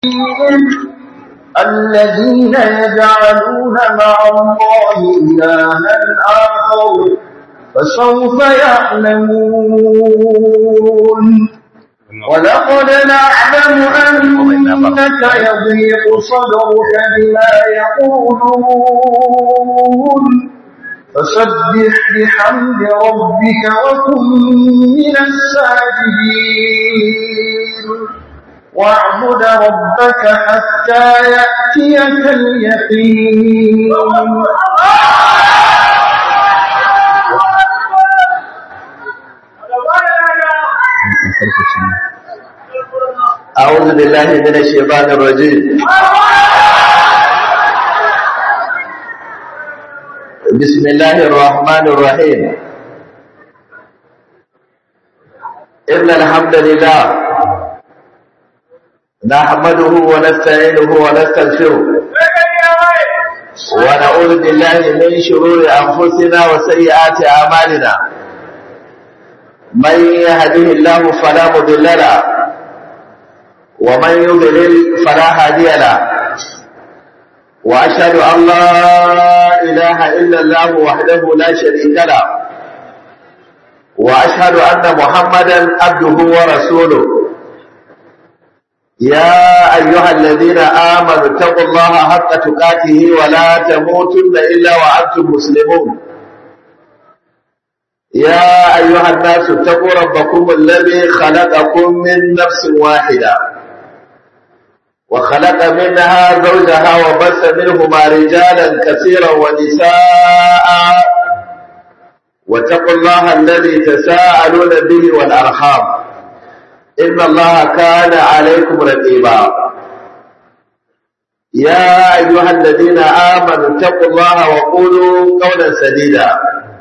الذين يجعلون مع الله إلها آخر فسوف يعلمون ولقد نعلم أنك يضيق صدرك بما يقولون فسبح بحمد ربك وكن من الساجدين واعبد ربك حتى يأتيك اليقين أعوذ بالله من الشيطان الرجيم بسم الله الرحمن الرحيم إن الحمد لله نحمده ونستعينه ونستغفره ونعوذ بالله من شرور أنفسنا وسيئات أعمالنا من يهده الله فلا مضل له ومن يضلل فلا هادي له واشهد ان لا اله الا الله وحده لا شريك له واشهد ان محمدا عبده ورسوله يا ايها الذين امنوا اتقوا الله حق تقاته ولا تموتن الا وانتم مسلمون يا ايها الناس اتقوا ربكم الذي خلقكم من نفس واحده وخلق منها زوجها وبث منهما رجالا كثيرا ونساء واتقوا الله الذي تساءلون به والأرحام إن الله كان عليكم رقيبا يا أيها الذين آمنوا اتقوا الله وقولوا قولا سديدا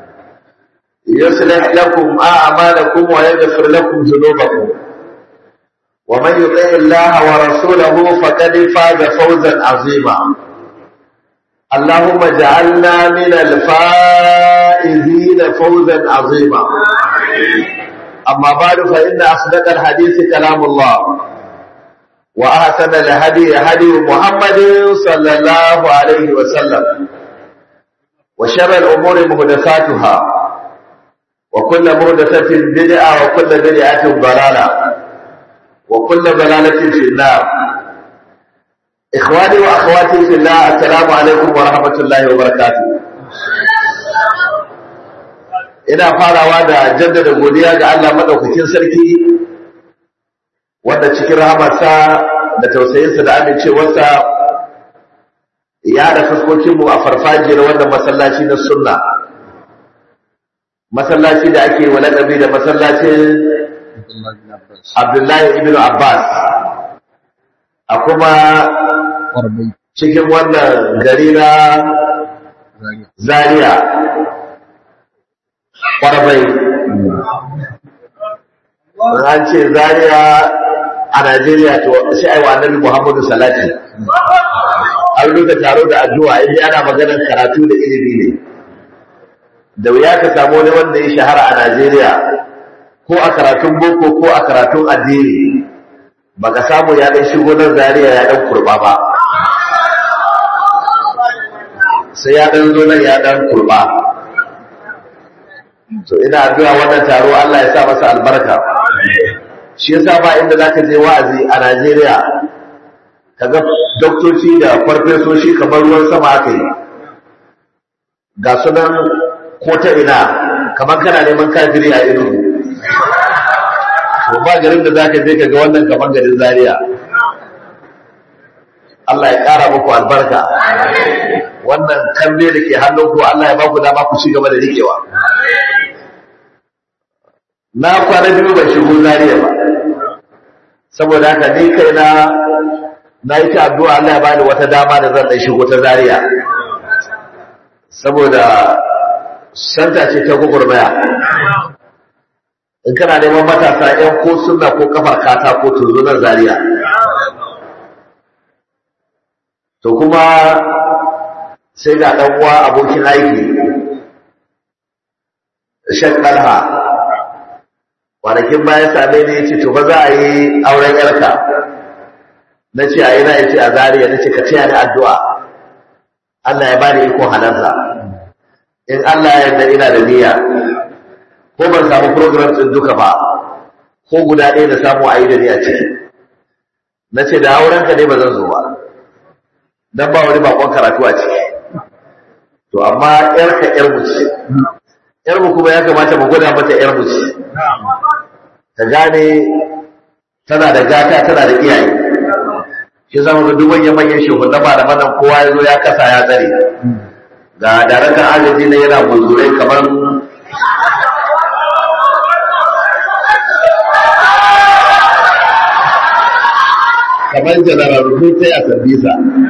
يصلح لكم أعمالكم ويغفر لكم ذنوبكم ومن يطع الله ورسوله فقد فاز فوزا عظيما اللهم اجعلنا من الفائزين فوزا عظيما أما بعد فإن أصدق الحديث كلام الله وأحسن الهدي هدي محمد صلى الله عليه وسلم وشر الأمور محدثاتها وكل محدثة بدعة وكل بدعة ضلالة وكل ضلالة في النار إخواني وأخواتي في الله السلام عليكم ورحمة الله وبركاته ina farawa da jaddada godiya ga Allah madaukakin sarki wanda cikin rahamarsa da tausayinsa da amincewarsa ya da fuskokinmu a farfajiyar wannan masallaci na sunna masallaci da ake wa laƙabi da masallacin Abdullahi ibn Abbas a kuma cikin wannan gari na Zaria Kwarbai an ce Zaria a Najeriya to sai aiwa annabi Muhammadu Salati an ruka taro da addu'a inda ana maganar karatu da ilimi ne da wuya ka samu wani wanda ya shahara a Najeriya ko a karatun boko ko a karatun addini baka samu ya dan shigo nan zariya ya dan kurba ba sai ya dan zo nan ya dan kurba to ina addu'a wannan taro Allah ya sa masa albarka shi yasa ba inda zaka je wa'azi a Najeriya kaga doktoci da farfesoshi kamar ruwan sama aka yi ga sunan ko ta ina kamar kana neman kafiri a ido to ba garin da zaka je ka ga wannan kamar garin Zaria Allah ya ƙara muku albarka wannan kambe da ke hannunku Allah ya baku dama ku ci gaba da rikewa na kwana biyu ban shigo Zaria ba saboda haka ni kai na na yi ta addu'a Allah ya bani wata dama da zan ɗan shigo ta Zaria saboda santa ce ta gugurmaya in kana neman matasa ‘yan ko suna ko kafar kata ko turzunan Zaria to kuma sai ga ɗan uwa abokin aiki shan ɗalha kwanakin bayan same ne ya ce to ba za a yi auren yarka na ce a ina ya ce a zariya na ce ka ce da addu'a Allah ya bani iko halarta in Allah ya yarda ina da niyya ko ban samu program din duka ba ko guda ɗaya da samu a yi da ni a ciki na ce da aurenka ne ba zan zo ba don ba wani bakon karatu a ciki to amma yarka yar mu ce yar mu kuma ya kamata mu gwada mata yar mu ce ta gane tana da gata tana da iyaye shi zama ga duk manyan manyan shugaban malaman nan kowa ya zo ya kasa ya tsare ga daraktan agaji na yana buzurai kamar kamar janarar rubutai a sambisa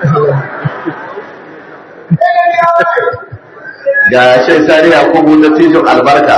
ga shan sani a kubu na tijin albarka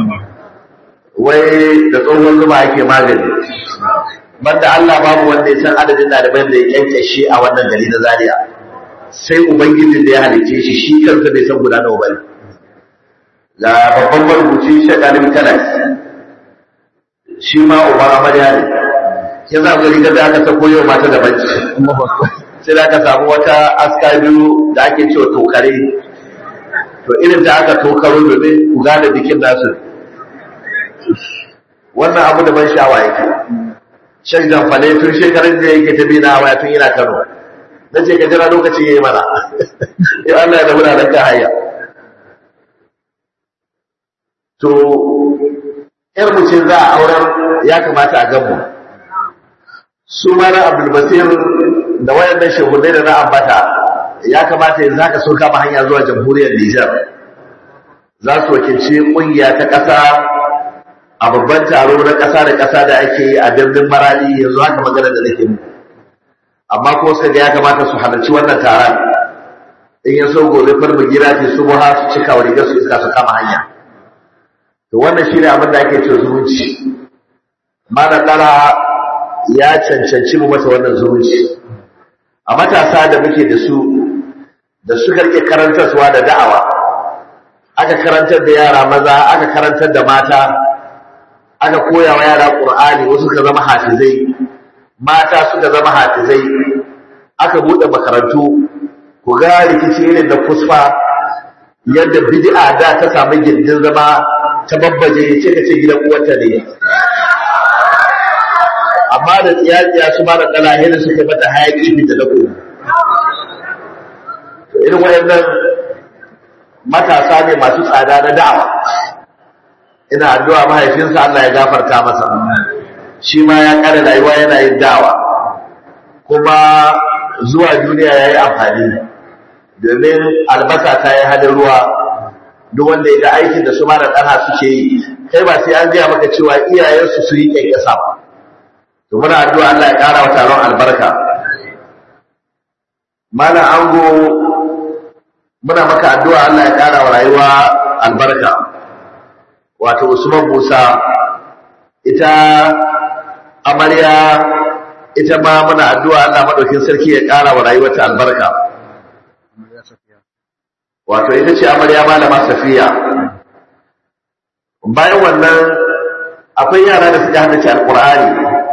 wai da tsohon zuma ake magani banda Allah babu wanda ya san adadin ɗaliban da ya kyankyashe a wannan gari na Zaria sai ubangijin da ya halice shi shi kansa bai san guda nawa bane ga babban marubuci shakalim kalas shi ma uba amarya ne ya za gari da aka ta koyo mata da banci sai da aka samu wata aska biyu da ake cewa tokare to irin da aka tokaro domin ku gane bikin nasu wannan abu da ban sha'awa yake shan jamfale tun shekarun da yake ta bi na waya tun yana kano na ce ka jira lokaci ya yi mana ya Allah ya da wuraren ka hanya to yar mutum za a auren ya kamata a gamu su mana abdulbasir da wayannan shehunai da na ambata ya kamata yanzu haka sun kama hanya zuwa jamhuriyar Nijar za su wakilci kungiya ta ƙasa a babban taro na ƙasa da ƙasa da ake yi a birnin marali yanzu haka magana da nake muku amma ko suka ga ya kamata su halarci wannan taron in ya so gobe farma gira ce su buha su cika wa rigar su iska su kama hanya to wannan shi ne abin da ake cewa zumunci malam ɗara ya cancanci mu masa wannan zumunci a matasa da muke da su da suka rike karantarsuwa da da'awa aka karantar da yara maza aka karantar da mata aka koya wa yara ƙur'ani wasu suka zama hafizai mata suka zama hafizai aka buɗe makarantu ku ga rikici irin da kusfa yadda bid'a da ta samu gindin zama ta babbaje ce ka ce gidan uwarta ne amma da tsiyatsiya su ma da ɗalahe da suka mata hayaƙi da lako irin wayannan matasa ne masu tsada na da'awa ina addu'a mahaifinsa Allah ya gafarta masa shi ma ya kare rayuwa yana yin da'awa kuma zuwa duniya ya yi amfani domin albasa ta yi hadin ruwa duk wanda ya ga aikin da su ma da ɗana suke yi kai ba sai an gaya maka cewa iyayensu su yi ƙyanƙyasa ba to muna addu'a Allah ya ƙara wa taron albarka mana ango muna maka addu'a Allah ya ƙara wa rayuwa albarka wato Usman Musa ita amarya ita ma muna addu'a Allah madaukin sarki ya ƙara wa rayuwarta albarka wato ita ce amarya malama Safiya bayan wannan akwai yara da suka haddace alqur'ani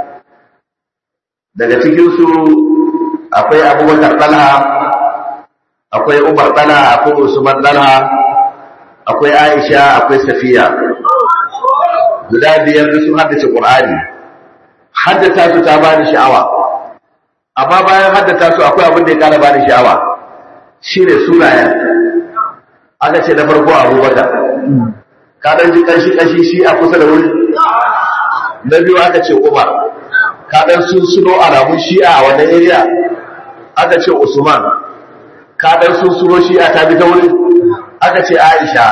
daga cikin su akwai Abubakar Talha akwai Umar Talha akwai Usman Talha akwai Aisha akwai Safiya guda biyar da sun haddace Qur'ani haddata su ta bani sha'awa amma bayan haddata su akwai abin da ya kara bani sha'awa shine sunayen aka ce na farko Abubakar ka dan ji kanshi kanshi shi a kusa da wuri na biyu aka ce Umar ka dan sun suno alamun shi'a a wannan area aka ce Usman ka dan sun suno shi'a ta bi ta wuri aka ce Aisha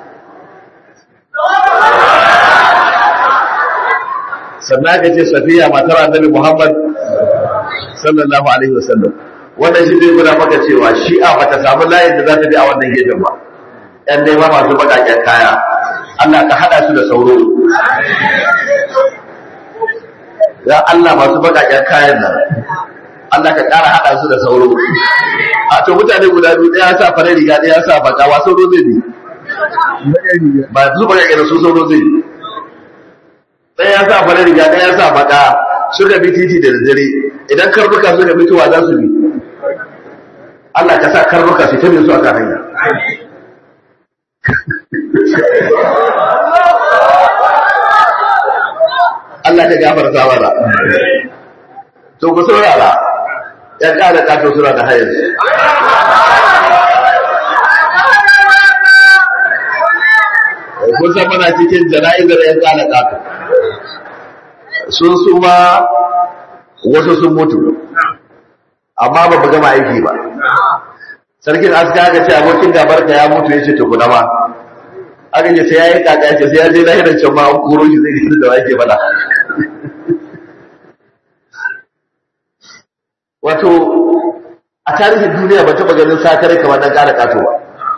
sannan aka ce safiya matar annabi Muhammad sallallahu alaihi wasallam wannan shi zai guda maka cewa shi'a bata samu layin da za ta bi a wannan gefen ba ɗan dai ma masu baƙaƙen kaya Allah ka haɗa su da sauro ya Allah masu baƙaƙen kayan nan Allah ka ƙara haɗa su da sauro a to mutane guda biyu ɗaya sa fara riga ɗaya sa baka wa sauro zai bi ba su baƙaƙe da su sauro zai bi ɗaya ya sa farar riga ɗaya ya sa baka suka bi titi da dare idan karnuka suka fitowa za su bi Allah ka sa karnuka su tabi su akan hanya Allah ka gafarta mana to ku saurara ya kada kato suna da hayar kun san mana cikin jana'izar yan kada kato sun suma wasu sun mutu amma ba mu gama aiki ba sarkin aska aka ce abokin gabarka ya mutu ya ce tukuna ma aka ce sai ya yi kaka ce sai ya je lahirar can ma an kuro shi zai gisi da wake bada wato a tarihin duniya ba taɓa ganin sakare kamar ɗan ƙara ƙato ba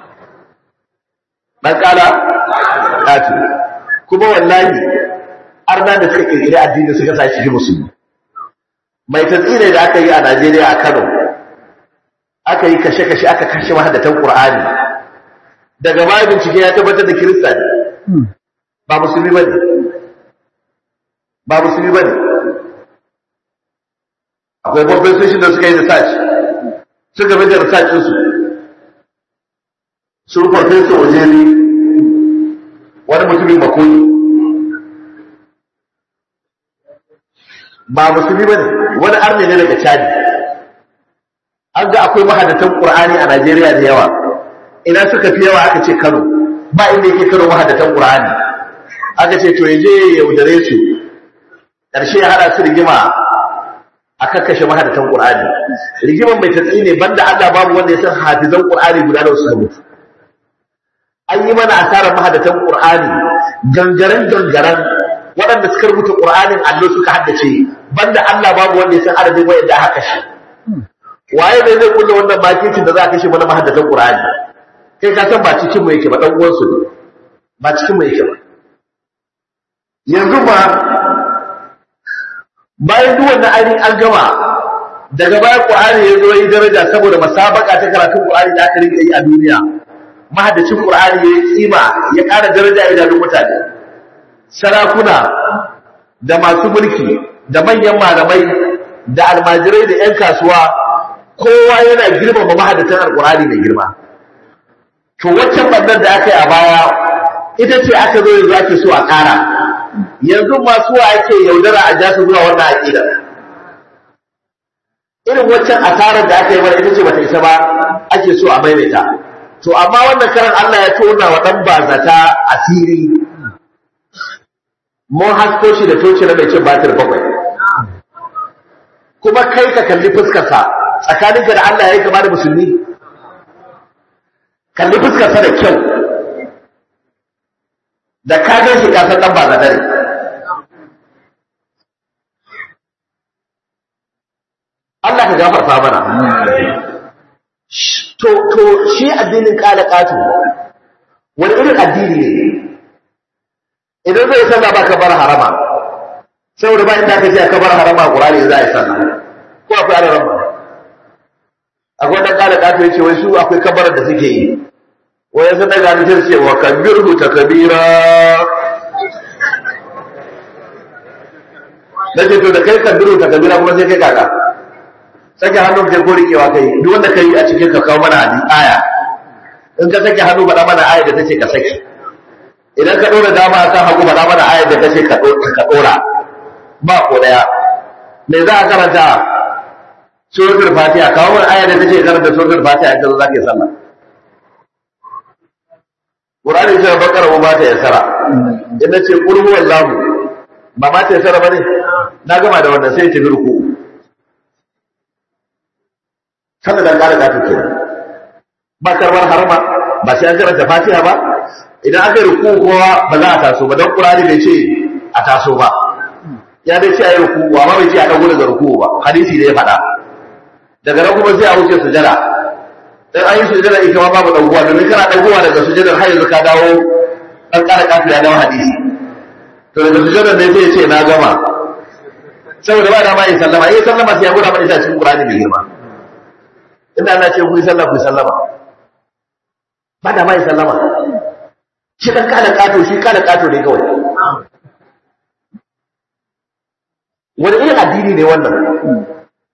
ɗan ƙara ƙato kuma wallahi arna da suka ƙirƙiri addini suka sa shi musulmi mai tatsine da aka yi a najeriya a kano aka yi kashe-kashe aka kashe mahadatan ƙur'ani daga baya bincike ya tabbatar da kirista ne ba musulmi ba ne ba musulmi ba ne akwai babban soshin da suka yi research suka bi da research su sun farfesa ojeri wani mutumin makoni ba musulmi ba ne wani arne ne daga chadi an ga akwai mahadatan ƙur'ani a najeriya da yawa ina suka fi yawa aka ce kano ba inda yake kano mahadatan ƙur'ani aka ce to ya je ya yaudare su ƙarshe ya haɗa su rigima a kakkashe mahadatan ƙur'ani rigiman mai tatsi ne banda allah babu wanda ya san hafizan ƙur'ani guda da suka mutu an yi mana asarar mahadatan ƙur'ani gangaren gangaren waɗanda suka rubuta ƙur'anin allo suka haddace banda allah babu wanda ya san adadin wayanda aka kashe waye ne zai kulle wannan makicin da za a kashe mana mahaddatan Qur'ani kai ka san ba cikin mu yake ba dan uwan su ne ba cikin mu yake ba yanzu ba bayan duk wannan ainihin an gama daga bayan Qur'ani ya zo yi daraja saboda masabaka ta karatun Qur'ani da aka rinka yi a duniya mahaddacin Qur'ani ya yi tsima ya ƙara daraja a idanun mutane sarakuna da masu mulki da manyan malamai da almajirai da 'yan kasuwa kowa yana girmama mahadatan alkurani mai girma to waccan bannan da aka yi a baya ita ce aka zo yanzu ake so a ƙara yanzu masu wa ake yaudara a ja su zuwa wannan aƙida irin waccan asarar da aka yi mana ita ce bata isa ba ake so a maimaita to amma wannan karan Allah ya tona wa dan bazata asiri mun hasko shi da toci na mai cin batir bakwai kuma kai ka kalli fuskarsa tsakaninka da Allah ya yi kama da musulmi kalli fuskarsa da kyau da ka gan shi kasar ɗan ba zadare Allah ka gafarta mana to to shi addinin kala katu wani irin addini ne idan zai sallah ba ka bar harama saboda ba inda ka ce ka bar harama Qur'ani za a yi sallah ko akwai harama akwai wanda kala kato yace wai su akwai kabarar da suke yi wai sun daga mutum ce wa kabirhu takbira nace to da kai kabirhu takbira kuma sai kai kaka sake hannu kai ko rikewa kai duk wanda kai a cikin ka kawo mana aya in ka sake hannu faɗa mana aya da tace ka saki idan ka ɗora dama kan hagu faɗa mana aya da tace ka ɗora ba ko daya me za a karanta suratul fatiha kawo wani aya da take karanta suratul fatiha in zo zaka yi sallah qur'ani sai bakara ba ta yasara idan ce qul huwallahu ba ma ta yasara bane na gama da wannan sai ta birku kada dan kare kafin ke ba karbar harama ba sai an karanta fatiha ba idan aka yi ruku kowa ba za a taso ba dan qur'ani bai ce a taso ba ya dai ce a yi ruku amma bai ce a dago daga ruku ba hadisi da ya faɗa daga nan kuma sai a wuce sujada dan ayi sujada ita ma babu dagowa domin kana dagowa daga sujadar har yanzu ka dawo dan kara kafi ya dawo hadisi to daga sujadar ne sai ya ce na gama saboda ba da ma yi sallama yi sallama sai ya gura mana ita cikin Qur'ani mai girma inda Allah ce ku yi sallah ku yi sallama ba da ma yi sallama shi dan kada kato shi kada kato ne kawai wani irin addini ne wannan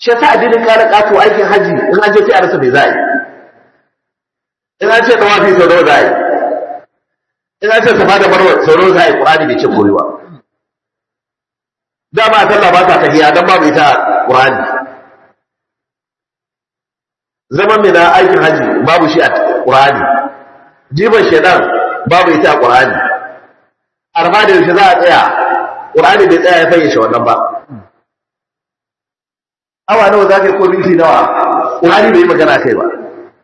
shi yasa addinin kare kato aikin haji in an je sai a rasa me za a yi in an ce tawafi sau nawa za a yi in an ce safa da marwa sau nawa za a yi qur'ani bai ce koyewa dama a sallah ba ta tahiya dan babu ita qur'ani zaman mai na aikin haji babu shi a qur'ani jiban shedan babu ita a qur'ani arma da yaushe za a tsaya qur'ani bai tsaya ya fayyace wannan ba awa nawa za ka yi ko minti nawa ƙurani bai yi magana kai ba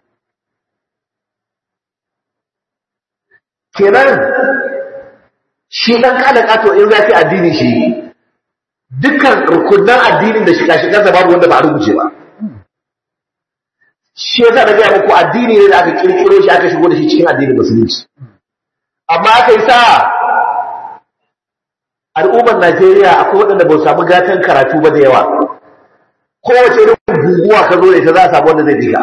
kenan shi ɗan kada ƙato in za ka addini shi dukkan rukunan addinin da shiga-shigarsa babu wanda ba a rubuce ba shi yasa da gaya muku addini ne da aka kirkiro shi aka shigo da shi cikin addinin musulunci amma aka yi sa al'ummar najeriya akwai waɗanda ba su samu gatan karatu ba da yawa kowace irin guguwa ka zo da ita za a samu wanda zai jika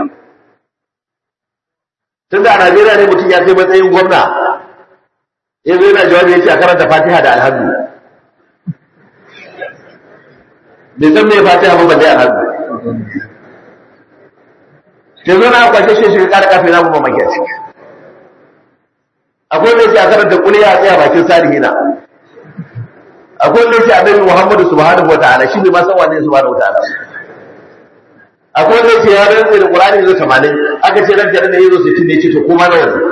tun da a najeriya ne mutum ya kai matsayin gwamna ya zo yana jawabi ya ce a karanta fatiha da alhamdu bai san mai fatiha ba balle alhamdu ya zo na kwashe shi shi kara kafin na kuma maki a ciki akwai wanda ya ce a karanta kuliya a tsaya bakin salihina akwai wanda ya ce annabi muhammadu subhanahu wa ta'ala shi ne ma san wane subhanahu wa ta'ala akwai wanda ce ya rantsa da Qur'ani yazo 80 aka ce ran da yazo 60 ne ce to kuma nawa ne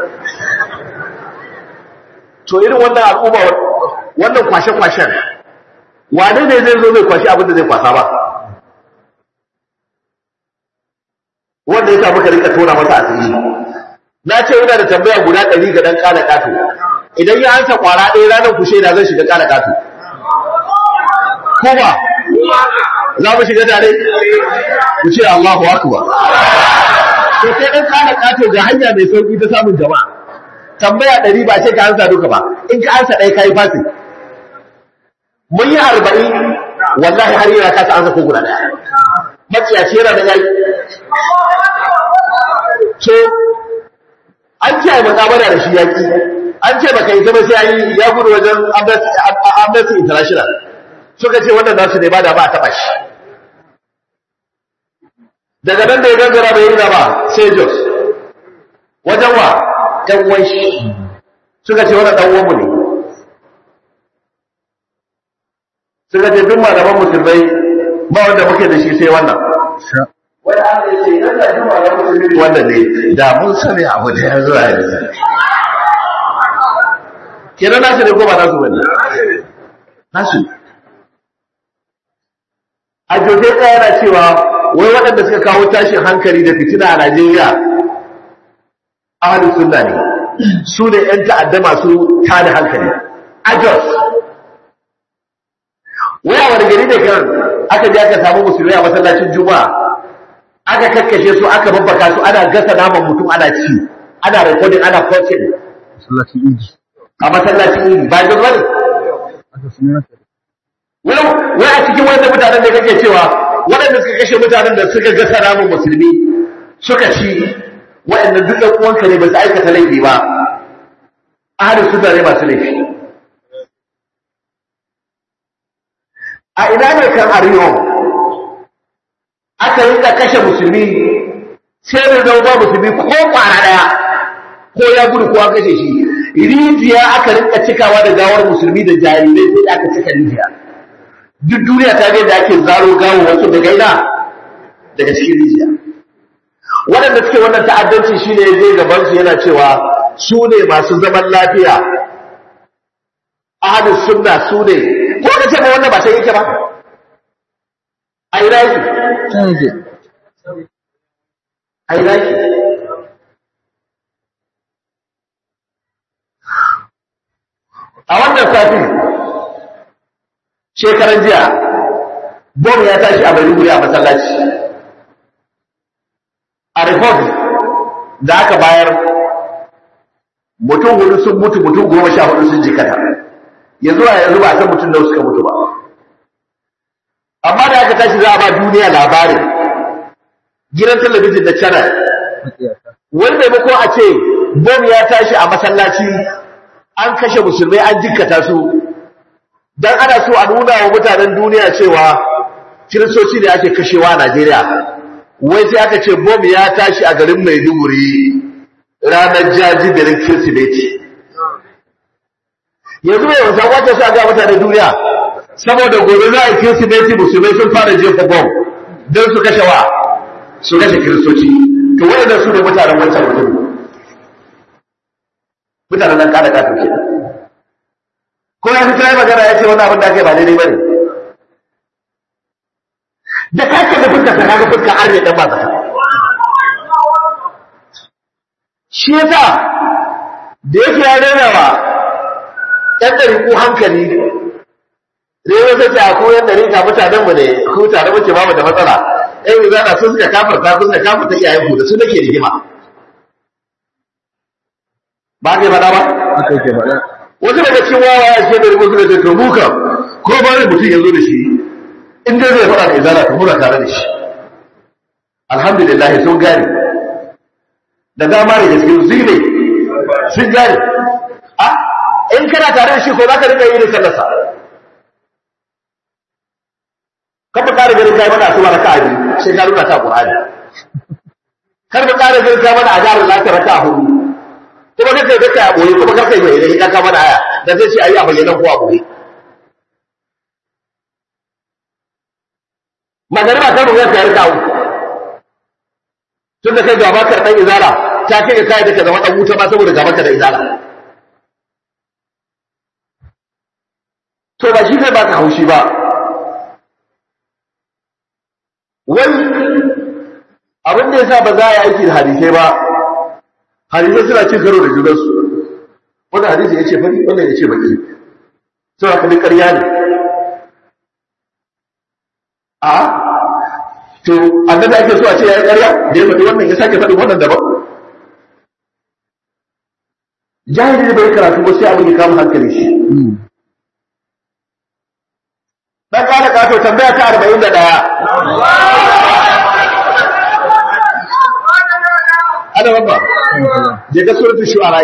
to irin wannan al'umma wannan kwashe kwashen wane ne zai zo zai kwashi abin da zai kwasa ba wanda ya samu ka rika tona masa asiri na ce ina da tambaya guda 100 ga dan kala kato idan ya ansa kwara ɗaya ranar ku shaida zan shiga kala kato ko ba za mu shiga tare ku ce Allahu akbar to sai dan kana kato ga hanya mai sauki ta samun jama'a tambaya ɗari ba ce ka ansa duka ba in ka ansa ɗaya kai fasi mun yi arba'in wallahi har yana kasa ansa ko guda ɗaya maciyaci yana da yayi so an ce mutabara da shi yaki an ce baka yi zama sai an yi ya gudu wajen Amnesty International suka ce wannan nasu ne ba da ba a taɓa shi daga nan da ya gangara bai yi ba sai jos wajen wa ɗan wanshi suka ce wannan ɗan uwanmu ne suka ce duk malaman musulmai ba wanda muke da shi sai wannan wani an ya ce idan da duk malaman musulmai wanda ne da mun sani abu da ya zuwa yanzu kenan nasu ne ko ba nasu bane nasu a jote ɗaya yana cewa wai waɗanda suka kawo tashin hankali da fitina a Najeriya ahalus sunna ne su ne ‘yan ta'adda masu tada hankali a Jos wai a wani gari da kan aka je aka samu musulmai a masallacin juma'a aka kakkashe su aka babbaka su ana gasa naman mutum ana ci ana recording ana posting masallacin idi a masallacin idi ba Jos bane aka suna wai a cikin wanda mutanen da kake cewa waɗanda suka kashe mutanen da suka gasa namun musulmi suka ci waɗanda duk ɗan uwanka ne ba su aikata laifi ba ahalin suna ne masu laifi a ina ne kan ariyo aka yi kashe musulmi sai da zama ba musulmi ko kwana ɗaya ko ya gudu ko an kashe shi rijiya aka rinka cikawa da gawar musulmi da jarirai sai aka cika rijiya duk duniya ta ga da ake zaro gawo wasu daga ina daga cikin rijiya waɗanda suke wannan ta'addanci shine ya je gaban su yana cewa su ne masu zaman lafiya ahlus sunna su ne ko da ce ba wannan ba sai yake ba a ina yake can yake a ina yake a wannan safi shekaran jiya bom ya tashi a Maiduguri a masallaci a report da aka bayar mutum hudu sun mutu mutum goma sha hudu sun jikata yanzu a yanzu ba a san mutum da suka mutu ba amma da aka tashi za a ba duniya labarin gidan talabijin da channel matsiyata wani maimako a ce bom ya tashi a masallaci an kashe musulmai an jikkata su dan ana so a nuna wa mutanen duniya cewa kiristoci da ake kashewa a Najeriya wai sai aka ce bom ya tashi a garin Maiduguri ranar jajibirin Kirsimeti yanzu mai wasa kwace sa ga mutane duniya saboda gobe za a yi Kirsimeti musulmai sun fara jefa bom don su kashe wa su kashe kiristoci to waɗannan su ne mutanen wancan mutum mutanen nan kada kafin ke ko ya fito ya magana ya ce wani abin da aka yi ba daidai ba ne da ka ce da fuska ta kaga fuska har ne dan ba zaka shi yasa da yake ya rena wa ɗan ɗari ko hankali da ya wasa ce a ko yan ɗari ka mutanen mu ne ko tare muke ba mu da matsala ɗan yi zana sun suka kafarta sun suka kafarta iyayen ku da su nake rigima ba ka yi faɗa ba haka yake faɗa wasu daga cikin wawa ya ce da rubu suka ce to mu kam ko ba ne mutum ya zo da shi in dai zai faɗa da izala to muna tare da shi alhamdulillah sun gane da dama da gaske su ne sun gane a in kana tare da shi ko za ka rika yi da sallarsa kafa ƙara ganin kai mana asuba raka'a biyu sai ka nuna ta Qur'ani kar ka ƙara ganin kai mana ajarin lafiya raka'a hudu kuma kake kake a boye kuma kake mai idan ka kama da aya da zai ce ayi a bayyana ko a boye magana kan ruwa ta yarda uku tunda kai gaba ka dan izara ta kai kai da ka zama dan wuta ba saboda gaba ka da izara to ba shi kai ba ka haushi ba wai abin da yasa ba za a yi aiki da hadisai ba hadisai suna cin karo da junansu wanda hadisi ya ce fari wannan ya ce baki sau da kalli ƙarya ne a to annabi ake so a ce ya yi ƙarya da ya faɗi wannan ya sake faɗi wannan daban jahili bai karatu ba sai abin ya kama hankali shi dan ƙara ƙato tambaya ta arba'in da ɗaya ana babba je ga suratul shu'ara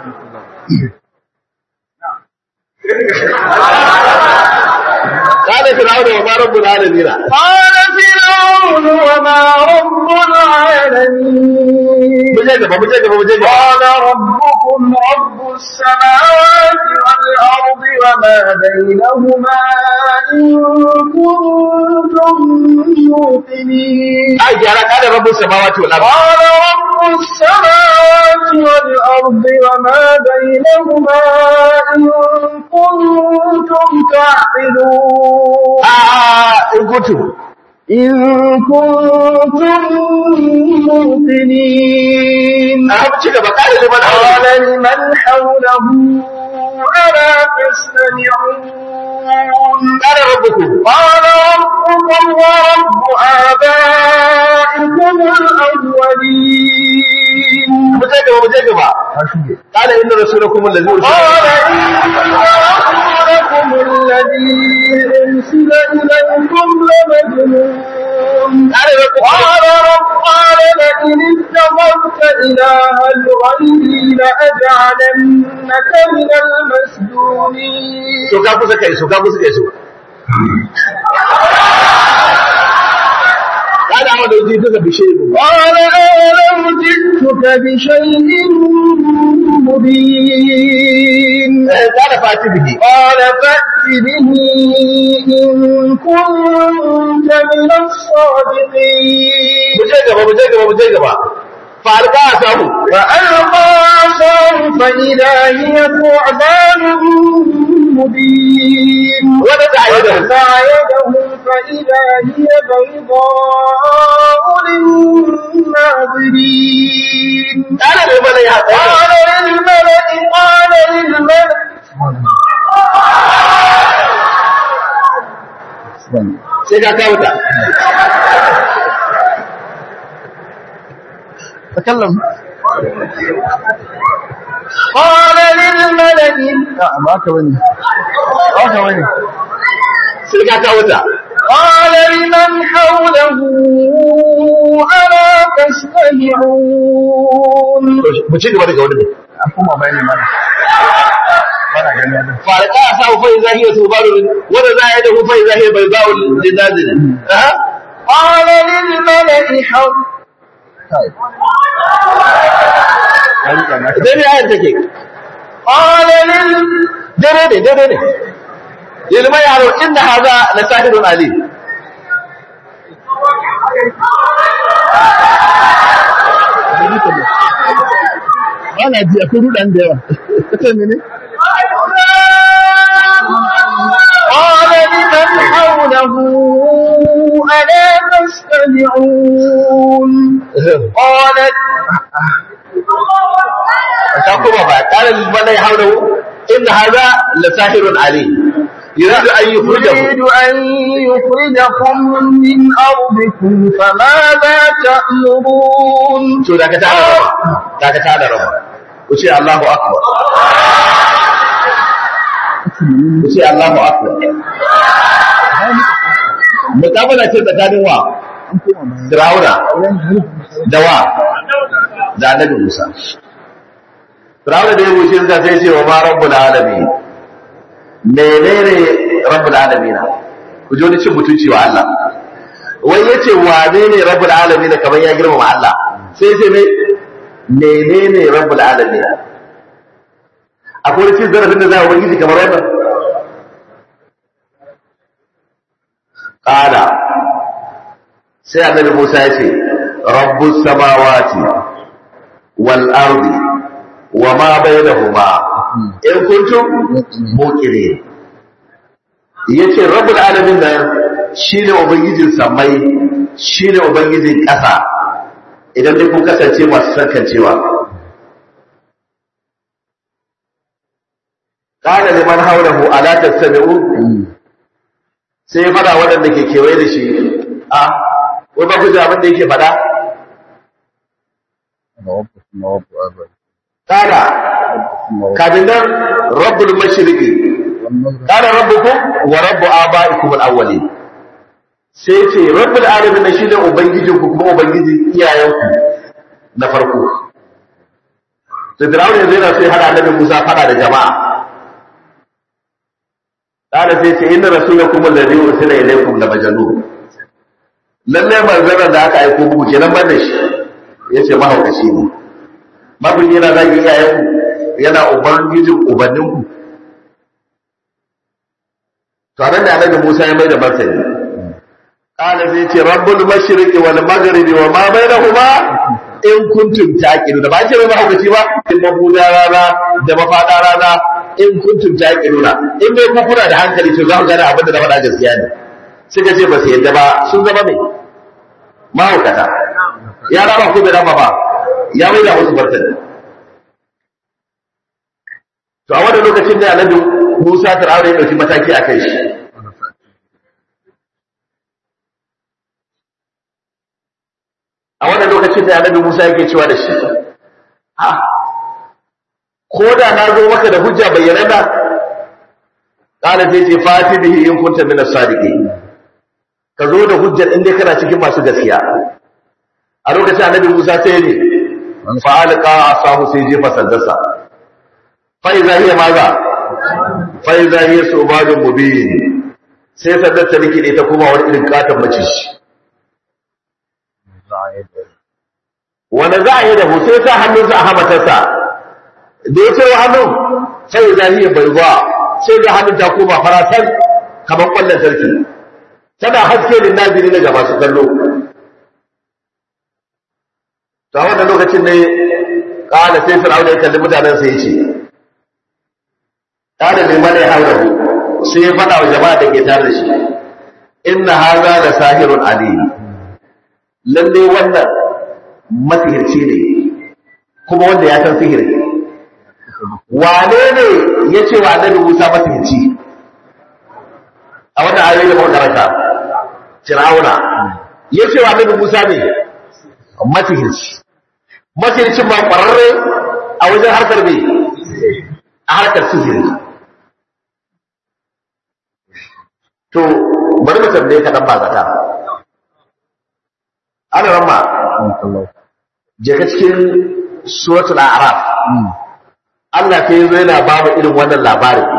قال فرعون وما رب العالمين قال فرعون وما رب العالمين مجاجبة مجاجبة مجاجبة قال ربكم رب السماوات والأرض وما بينهما إن كنتم موقنين أي جارة قال رب السماوات والأرض قال رب السماوات والأرض وما بينهما إن كنتم تعقلون آه إن كنتم إن كنتم موقنين أهم شيء قال لمن قال لمن حوله ألا تستمعون قال ربكم قال ربكم ورب آبائكم الأولين مجاجبة مجاجبة قال إن رسولكم الذي أرسل قال إن رسولكم الذي أرسل إليكم لمجنون قال ربكم قال رب قال لئن اتخذت إلها غيري لأجعلنك من المسجونين so ka kusa kai so ka kusa kai so kada amma da yi duka bishe ne قال أولو جئتك بشيء مبين kada fati bihi قال فأت به إن كنت من الصادقين muje gaba muje gaba muje gaba fa alqa samu فألقى عصاه فإذا هي ثعبان مبين wanda ta yi da ونزع يده فإذا هي بيضاء للناظرين kana ne mana ya قال للملأ قال للملأ sai ka kawo ta تكلم قال للملأ لا ما كبني ما كبني sai ka kawo ta قال لمن حوله ألا تستمعون mu ci gaba daga wani ne أقوم بيني مانا مانا farqa sa fa idza hiya subaru wa za ya da fa idza hiya bayda'u linazil aha قال للملأ حول dai ne ayar take قال لل dare ne dare ne ilmai yaro inna hadha la sahirun alim Ana ji akwai rudan da yawa. Ita ne ne? قال لمن حوله ألا تستمعون قالت ta kuma ba qala lil malai hawlahu inna hadha la sahirun alim yuridu an yukhrijahu يريد أن يخرجكم من أرضكم فماذا تأمرون to da ka tada rama da ka tada rama ku ce Allahu akbar ku ce Allahu akbar mutabala ce tsakanin wa Fir'auna da wa da Annabi Musa Fir'auna da ya wuce da sai ce wa ma rabbul alamin menene rabbul alamin ku ji wani cin mutunci wa Allah wai yace wane ne rabbul alamin kamar ya girmama Allah sai ce mai menene rabbul alamin akwai wani cin zarafin da za a ubangiji kamar wannan qala sai annabi Musa ya ce rabbus samawati wal ardi wa ma bainahuma in kuntum muqinin yace rabbul alamin nan shine ubangijin samai shine ubangijin ƙasa idan dai kun kasance masu sarkancewa qala liman hawlahu ala tattabi'un sai ya fada waɗanda ke kewaye da shi a wai ba ku ji abin da yake fada kada kafin nan rabbul mashriqi kada rabbukum wa rabbu abaikum al-awwalin sai ce rabbul alamin na shine ubangijin ku kuma ubangijin iyayenku na farko sai Fir'aun yanzu yana sai hada annabi Musa fada da jama'a kada sai ce inna rasulakum alladhi ursila ilaykum la majnun lalle manzon da aka aiko muku kenan ban da shi yace mahaukaci ne mabin yana zagi iyayenku yana ubangijin ubanninku to anan da annabi Musa ya mai da martani qala zai ce rabbul mashriqi wal maghribi wa ma bainahuma in kuntum taqilun da ba ce mai mahaukaci ba in mabuda rana da mafada rana in kuntum taqiluna in bai ku kuna da hankali to za ku gane abin da na faɗa gaskiya ne suka ce ba su yadda ba sun zama mai mahaukata ya raba ko bai raba ba ya mai da wasu martani to a wannan lokacin da annabi Musa Fir'auna ya dauki mataki a kai shi a wannan lokacin da annabi Musa yake cewa da shi ha ko da na zo maka da hujja bayyanana qala sai ce fati bihi in kunta min as-sadiqin ka zo da hujjar in dai kana cikin masu gaskiya a lokacin annabi Musa sai ne fa alqa asahu sai jefa sandarsa fa iza hiya maza fa iza hiya subadun mubin sai sandar ta rikide ta kuma wani irin katon maciji wanda za a yi da hoto sa hannunsa a hamatarsa da ya cewa hannun sai ya zahiya bai zuwa sai ga hannun ta koma faratan kamar kwallon sarki tana haske da naziri daga masu kallo ta wannan lokacin ne ƙala sai fir'auna ya kalli mutanen sai ya ce ƙala mai mana ya haura sai ya faɗa wa jama'a da ke tare da shi inna haza da sahirun alim lalle wannan masihirci ne kuma wanda ya san sihiri wane ne ya ce wa annabi Musa masihirci a wannan ayoyi da muka karanta Fir'auna ya ce wa annabi Musa ne masihirci masihircin ba kwararre a wajen harkar me a harkar sihiri to bari mu tambaye ka dan ba zata ana ramma je ka cikin suratul a'raf Allah sai yazo yana ba mu irin wannan labarin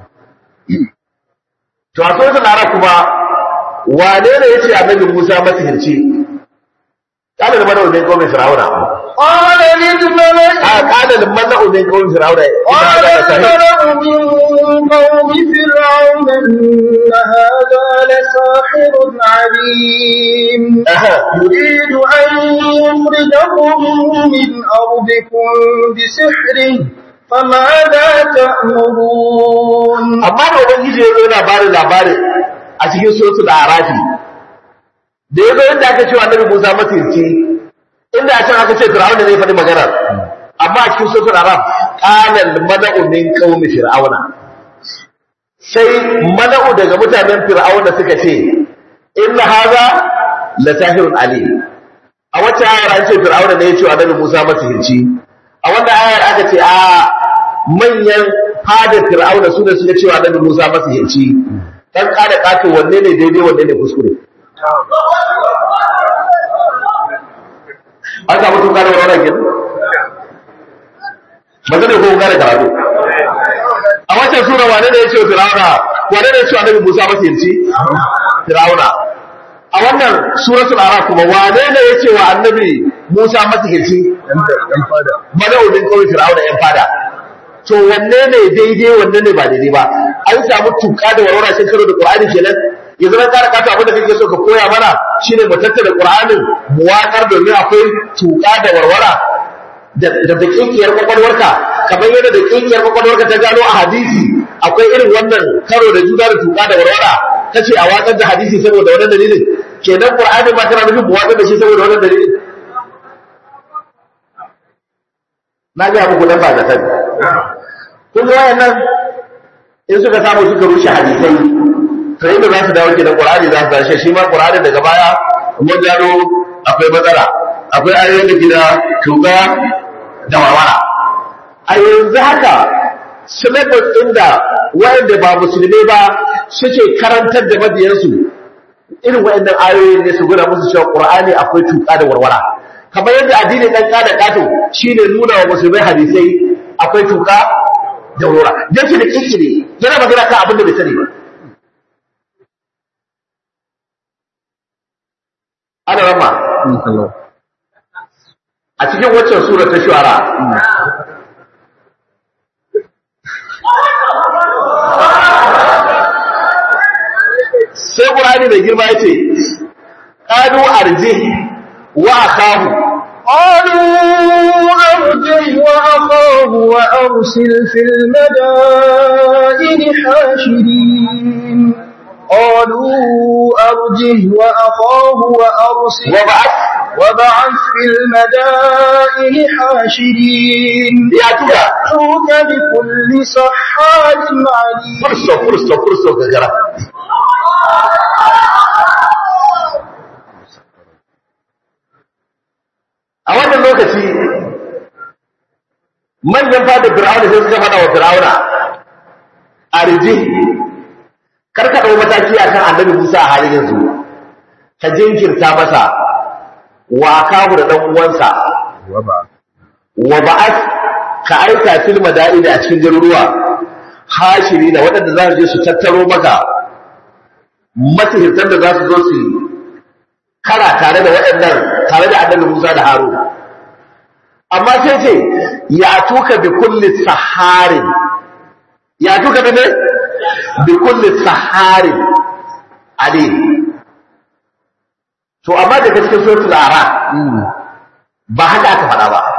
to a suratul araf kuma wane ne yace annabi Musa masihirci kana da mana wajen kawai Fir'auna قال للملأ a kana da mana wajen kawai Fir'auna قال الملأ من قوم فرعون إن هذا لساحر عليم يريد أن يخرجكم من أرضكم بسحره فماذا تأمرون amma da ubangiji ya zo yana bada labari a cikin suratul arafi da ya zo inda aka cewa annabi Musa masirci inda a can aka ce Fir'auna ne ya faɗi magana amma a cikin suratul araf qala al mala'u min qaumi fir'auna sai mala'u daga mutanen fir'auna suka ce inna hadha la sahirun alim a wata ayar an ce fir'auna ne ya ce wa annabi Musa masirci a wannan ayar aka ce a manyan fadar fir'auna su ne suka cewa annabi Musa masihirci dan kada kato wanne ne daidai wanne ne kuskure an samu tun kada wannan kin ba zai ko gane karatu a wancan sura wane ne ya ce wa fir'auna wane ne ya ce wa annabi Musa masihirci fir'auna a wannan suratul araf kuma wane ne ya ce wa annabi Musa masihirci Yan fada. madawudin kawai fir'auna yan fada to wanne ne daidai wanne ne ba daidai ba an samu tuka da warwara sun karo da qur'ani kenan yanzu na kara kata abin da kake so ka koya mana shine mu tattara qur'anin mu wakar domin akwai tuka da warwara da da dakikiyar kwakwalwarka kamar yadda dakikiyar kwakwalwarka ta gano a hadisi akwai irin wannan karo da juna da tuka da warwara kace a wakar da hadisi saboda wannan dalilin kenan qur'anin ma kana nufin mu wakar da shi saboda wannan dalilin na ga muku dan ba da sani kun ga wayannan in suka samu suka rushe hadisai to inda za su dawo kenan qur'ani za su dace shi ma qur'ani daga baya mun gano akwai matsala akwai ayoyin da gida tuga da warwara a yanzu haka syllabus ɗin da wayanda ba musulmai ba suke karantar da mabiyansu irin wayannan ayoyin ne su gura musu cewa qur'ani akwai tuka da warwara kamar yadda addini dan kada kato shine nuna wa musulmai hadisai akwai tuka da wura dan shi da kikire yana magana kan abin da bai sani ba ana ramma a cikin waccan sura ta shuara sai qur'ani da girma yace qadu arji wa akahu قالوا أرجه وأخاه وأرسل في المدائن حاشرين قالوا أرجه وأخاه وأرسل وبعث وبعث في المدائن حاشرين ياتوك يأتوك بكل سحار عليم furso furso furso gagara a wannan lokaci manyan fadar fir'auna sai suka fada wa fir'auna a rije karka ɗau mataki a kan annabi musa a halin yanzu ka jinkirta masa wa kahu da ɗan uwansa Waba. wa ba'at ka aika fil madaini a cikin garuruwa hashiri da waɗanda za su je su tattaro maka matihirtan da za su zo su kara tare da waɗannan tare da annabi Musa da Harun amma sai ce ya tuka bi kulli saharin ya tuka bi ne bi kulli saharin alim to amma daga cikin suratul ara ba haka aka faɗa ba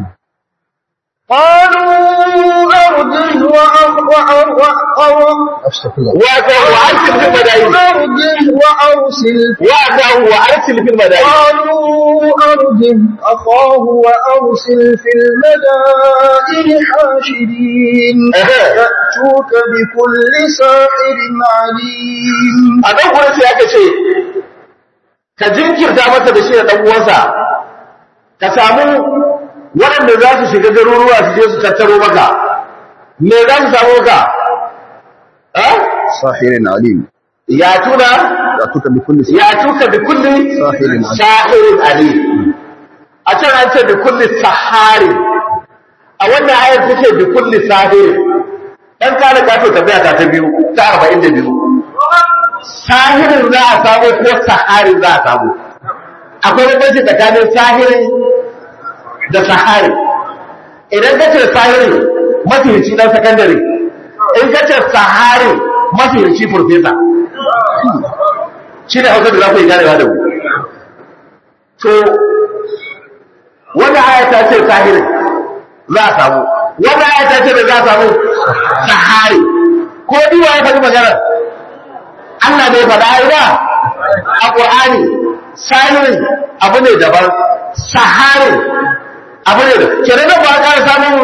قالوا أرجه وأخ- وأ- وأ- Astagfirullah. وأرسل في المدائن أرجه وأرسل وأدعه وأرسل في المدائن قالوا أرجه أخاه وأرسل في المدائن حاشرين أها. يأتوك بكل ساحر عليم a nan gurin sai aka ce ka jinkirta masa da shi da ɗan uwansa ka samu waɗanda za su shiga garuruwa su je su tattaro maka me za su samu maka eh? Sahirin alim. ya tuna Ya tuka bi kulli ya tuka bi kulli Sahirin alim. sahirin alim a can an ce bi kulli sahari a wannan ayar take bi kulli sahir dan kana kato tafiya ta ta biyu ta 42 sahirin za a samu ko saharin za a samu akwai bambanci tsakanin sahirin da sahari idan ka ce sahirin mafihirci dan sakandare in ka ce sahari mafihirci farfesa shi ne hausa da za ku yi ganewa da mu to wanda aya ta ce sahirin za a samu wanda aya ta ce da za a samu sahari ko diwa ya faɗi maganar Allah bai faɗa ai ba a Qur'ani sahirin abu ne daban saharin abu ne da kenan da ba ka samun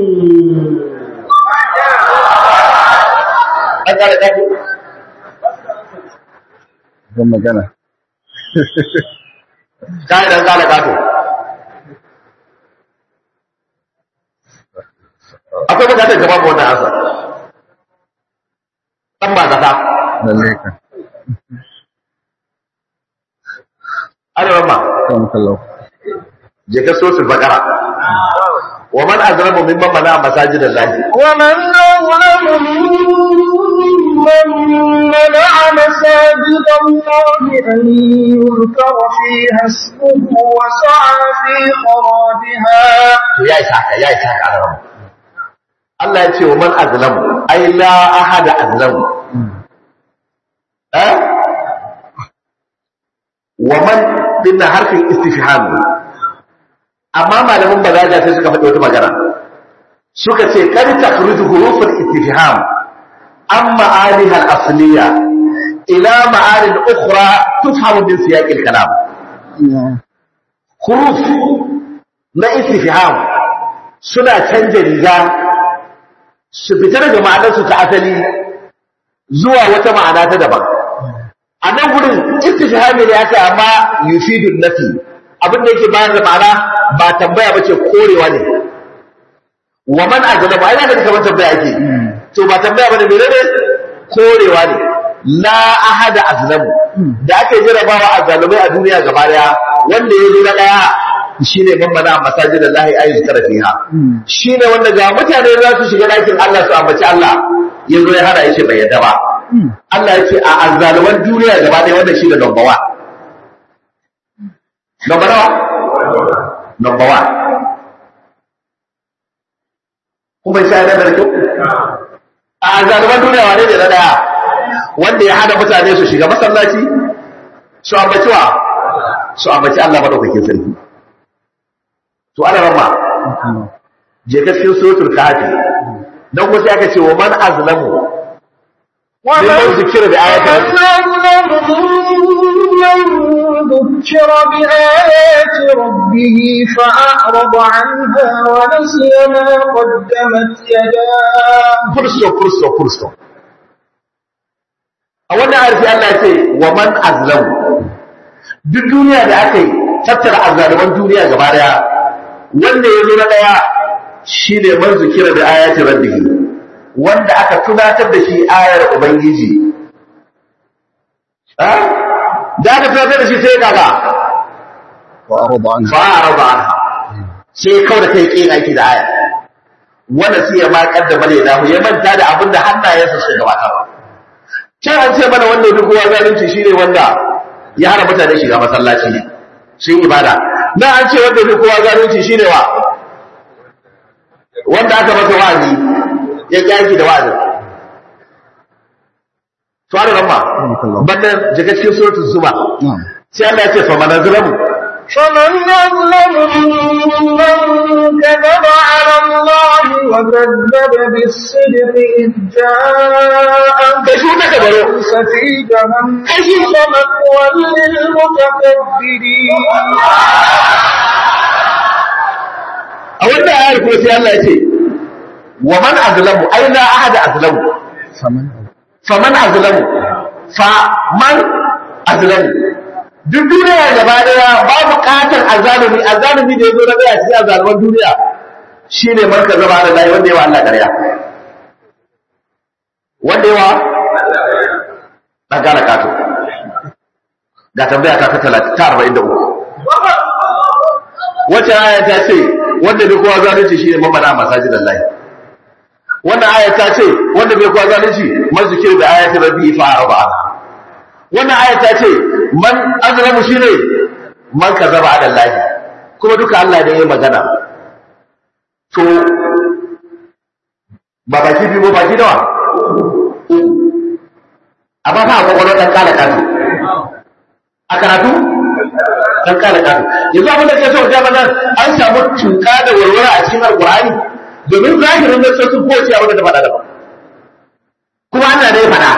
an ƙara ɗafi Zan magana. kayan ɗan ƙara ƙato akwai bukatar gaba ga wannan ansa ɗan ba zata Lalle ka. ana ramma Kan kallau. je ka sosul bakara wa man azlamu mimman mana masajidan lahi ومن أظلم ممن منع مساجد الله أن يذكر فيها اسمه وسعى في خرابها to ya isa haka ya isa haka ana ramma Allah ya ce wa man azlamu ai la ahada azlamu eh wa man dinna harfin istifham ne amma malaman balaga sai suka faɗi wata magana suka ce kar takhruju huruful istifham an ma'aniha al-asliya ila ma'anin ukhra tufhamu min siyaq al-kalam huruf na istifham suna canja riga su fita daga ma'anarsu ta asali zuwa wata ma'ana ta daban a nan gudun istifhami ne aka amma yufidun nafi abin da yake bayar da ma'ana ba tambaya bace korewa ne wa man azlama ai zaka kamar tambaya ake to ba tambaya bane menene korewa ne la ahada azlamu da aka yi jarabawa a zalumai a duniya gaba daya wanda ya zo na daya shine man mana masajidallahi ayi zikra fiha shine wanda ga mutane za su shiga dakin Allah su ambaci Allah yanzu ya hada yace bai yadda ba Allah ya ce a azzaluman duniya gaba ɗaya wannan shi da number one. Number nawa? Number one. Kuma sai na da kyau? A azzaluman duniya wane ne na ɗaya? Wanda ya hada mutane su shiga masallaci, su ambaci wa? Su ambaci Allah maɗaukakin sarki. To ana rama, je ka cikin suratul kahfi. Dan kuma sai aka ce wa man azlamu ممن ذكر بآيات من ذكر بآيات ربه فأعرض عنها ونسي ما قدمت يداه fursto fursto fursto a wannan arfi Allah ce wa man azlamu duk duniya da aka yi tattara azzaluman duniya gaba daya wanda ya zo na daya shine man zikira da ayati rabbihi wanda aka tunatar da shi ayar ubangiji ha da aka tunatar da shi sai kaga وأعرض عنها fa'arada anha sai kawai da kai kin aiki da aya wanda sai ya ma kaddama ne da ya manta da abin da hannayensa suka gabatar can an ce mana wanda duk kowa zalunci shine wanda ya hana mutane shiga masallaci sun ibada na an ce wanda duk kowa zalunci shine wa wanda aka masa wa'azi ya kyaki da wa'azi to ana ramma bannan jika cikin suratul zuma نعم sai Allah ya ce fa manazlamu فمن أظلم ممن كذب على الله وكذب بالصدق إذ جاءه kai shi naka baro ليس في جهنم مثوى للمتكبرين a wannan ayar kuma sai Allah ya ce wa man azlamu ai la ahada azlamu فمن faman azlamu fa man azlamu duk duniya gaba daya ba bukatar azalumi azalumi da yazo na daya cikin azaluman duniya shine man ka zama da lahi wanda yawa Allah ƙarya wanda yawa dan gana kato ga tambaya ta ta 43 wacce aya ta ce wanda bai kowa zalunci shine mamana masajidan lahi wannan aya ta ce wanda bai kowa zalunci mazikir da ayati rabbi fa arba'a wannan aya ta ce man azlamu shine man kazaba ala lahi kuma duka Allah ne ya magana to ba baki biyu ba baki nawa amma fa akwai wani ɗan kala kato a karatu ɗan kala kato yanzu abin da ke so ga mana an samu tuka da warwara a cikin alƙur'ani domin zahirin da sun kowace abin da ta faɗa daban kuma Allah ne ya faɗa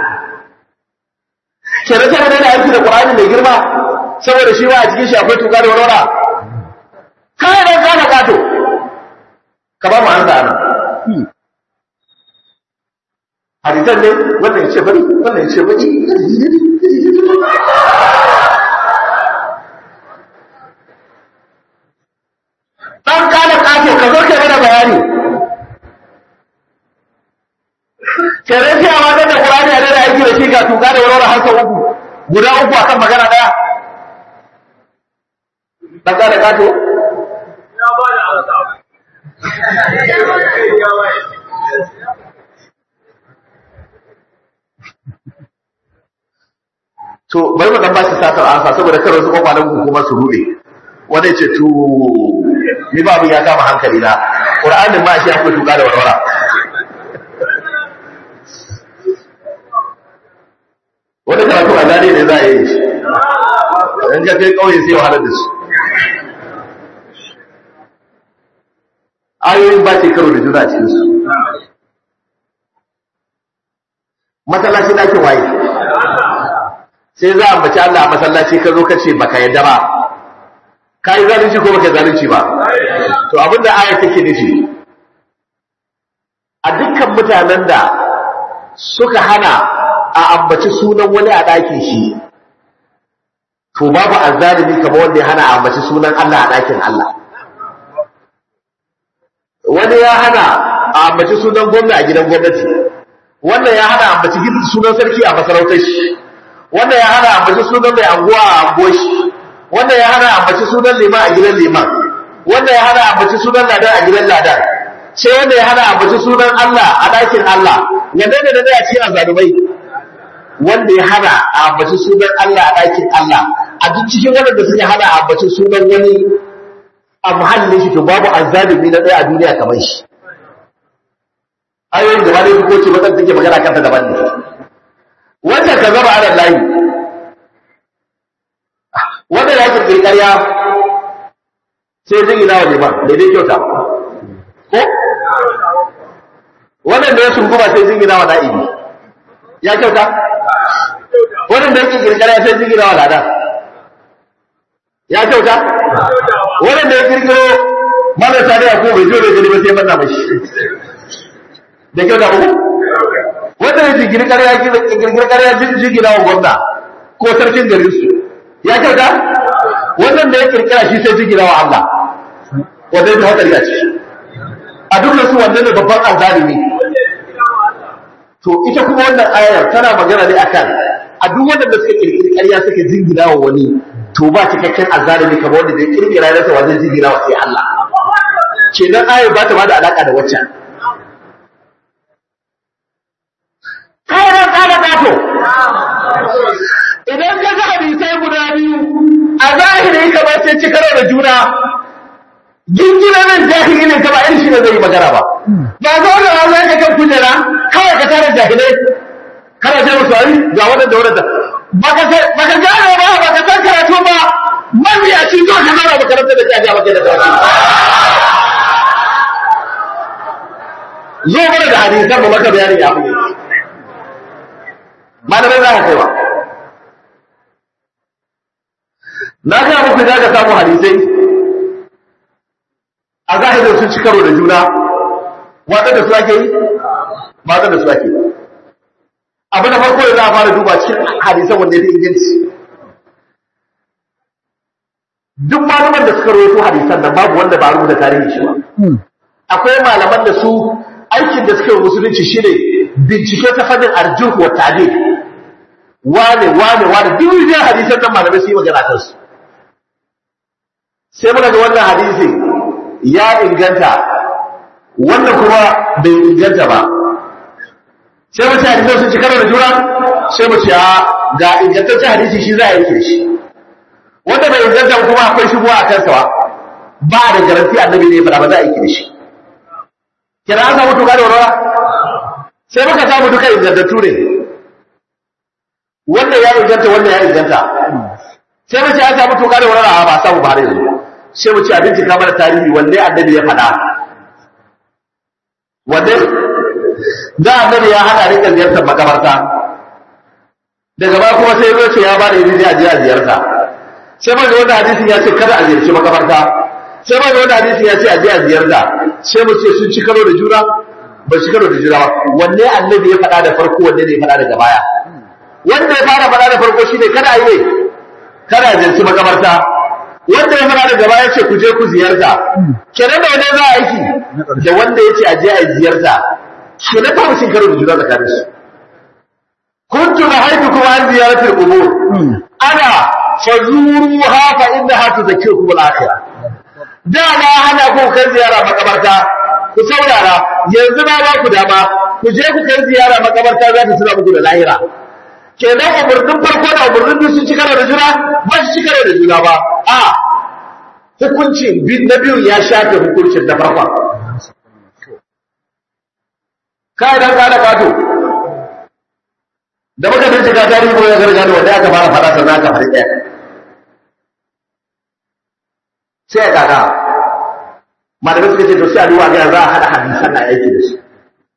kenan sai da aiki da Qur'ani mai girma saboda shi ma a cikin shi akwai tuka da warwara kai dan kala kato ka ba mu an da nan hadisan ne wannan ya ce bari wannan ya ce bari dan kana kato ka zo kai mana bayani kare sai a wadar da Qur'ani a da aiki da shi ga tuka da warware har sau uku guda uku akan magana daya dan kana kato ya ba da ansa to bari mu dan ba shi satar ansa saboda kar wasu kwakwalan ku kuma su rude wanda ya ce to ni ba mu ya kama hankali na qur'anin ma shi akwai tuka da warwara wani karatu a zane ne za a yi shi in ka kai kauye sai wahalar da su ayoyin ba ce karo da juna a cikinsu masallaci ɗakin waye sai za a mace Allah a masallaci ka zo ka ce baka yadda ba ka yi zalunci ko baka yi zalunci ba to abinda ayar take nufi a dukkan mutanen da suka hana a ambaci sunan wani a ɗakin shi to babu azzalimi kamar wanda ya hana a ambaci sunan Allah a ɗakin Allah wani ya hana a ambaci sunan gwamna a gidan gwamnati wannan ya hana a ambaci sunan sarki a masarautar shi wannan ya hana ambaci sunan mai anguwa a anguwar shi wannan ya hana ambaci sunan liman a gidan liman wannan ya hana ambaci sunan ladan a gidan ladan sai wanda ya hana ambaci sunan Allah a ɗakin Allah wanda ne da zai ci a zalumai wanda ya hana a ambaci sunan Allah a ɗakin Allah a duk cikin waɗanda suka hana a ambaci sunan wani a muhallin shi to babu azzalumi na ɗaya a duniya kamar shi ayoyin gaba da ko ce wadanda take magana kanta daban ne wanda ka zama ala layi wanda ya kirkiri ƙarya sai zai ina wa liman da dai kyauta ko wannan da ya sunguma sai zai ina wa na'ibi ya kyauta wannan da ya kirkiri ƙarya sai zai ina wa lada ya kyauta wannan da ya kirkiro marasa da ya ko bai zo da gani ba sai manna mashi da kyauta ba wanda ya jigiri ƙarya girgir ƙarya jigina wa gwamna ko sarkin garin su ya kyauta wannan da ya kirkira shi sai jigina wa Allah wanda ya hatsari a ciki a duk su wanda ne babban azalimi to ita kuma wannan ayar tana magana ne akan a duk wanda da suka kirkiri ƙarya suka jingina wa wani to ba cikakken azalimi kamar wanda da ya kirkira ya rasa wa zai jingina wa sai Allah kenan ayar ba ta ba da alaka da waccan kayan kada kato idan ka ga hadisai guda biyu a zahiri kamar sai ci karo da juna jingina nan jahili ne kaba irin shi ne zai yi magana ba ba zo da wani ka kan kujera kawai ka tara jahilai kana sai musu ari ga wadanda wadanda baka baka gane ba baka san karatu ba mabiya shi zo ka zara makaranta da jaja maka da karatu zo mana da hadisan mu maka bayani ya fi malamai za ka kai ba na ga muku za ka samu hadisai a zahirin sun ci karo da juna waɗanda su ake yi ba da su ake abu da farko da za a fara duba cikin hadisan wanda ya fi inganci duk malaman da suka rawaito hadisan nan babu wanda ba rubuta tarihi shi ba akwai malaman da su aikin da suka yi musulunci shine bincike ta fannin arjuh wa ta'dil wane wane wane duk rijiyar hadisan nan malamai su yi magana kan su sai muka ga wannan hadisi ya inganta wannan kuma bai inganta ba sai mu ce hadisan sun ci karo da juna sai mu ce a ga ingantaccen hadisi shi za a yanke shi wanda bai inganta kuma akwai shi a kansa ba da garanti annabi ne ya fara ba za a yanke shi kira an samu tuka da warwara sai muka samu duka ingantattu ne wannan ya inganta wannan ya inganta sai mu ce an samu tuka da warwara ba samu ba har yanzu sai mu ce a bincika mana tarihi wanne annabi ya faɗa wanne da annabi ya hada rika ziyartar makabarta daga ba kuma sai zo ce ya ba da izini a je a ziyarta sai mai wanda hadisin ya ce kada a ziyarci makabarta sai mai wanda hadisin ya ce a je a ziyarta sai mu ce sun ci karo da juna ba ci karo da juna ba wanne annabi ya faɗa da farko wanne ne ya faɗa daga baya wanda ya fara faɗa da farko shine kada a yi ne kada a ziyarci makabarta wanda ya faɗa daga baya ce ku je ku ziyarta kenan da wanda za a aiki da wanda ya ce a je a ziyarta kenan ba mu cin karo da juna tsakanin su كنت نهيتكم عن زيارة القبور أنا فزوروها فإنها تذكركم الآخرة da na hana ku kai ziyara makabarta ku saurara yanzu na ba ku dama ku je ku kai ziyara makabarta za ta tuna muku da lahira kenan umurnin farko da umurnin biyu sun ci karo da juna ba su ci karo da juna ba a hukuncin na biyu ya shafe hukuncin na farkon kai dan ka da kato da muka bincika tarihi ko ya gargado wanda aka fara fada sannan aka fara ɗaya sai ya kaka malamai suka ce to sai a duba ga za a haɗa hadisan na aiki da shi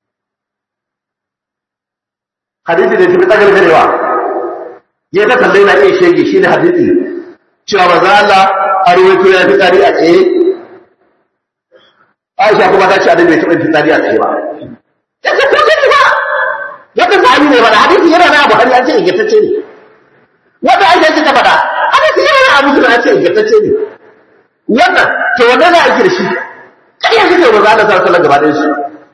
hadisi da tafi tsagar garewa ya ta kallai na iya shege shi ne hadisi cewa ba za Allah a ruwaito ya fi tsari a tsaye Aisha kuma ta ce a bai taɓa fi tsari a tsaye ba ya ce ko sai ba wata sahabi ne bada hadisi yana na Buhari an ce ingantacce ne wata Aisha ce ta bada hadisi yana na Abu Hurairah an ce ingantacce ne wannan to wannan za a yi da shi kariya shi ne manzo Allah sallallahu alaihi gaba da shi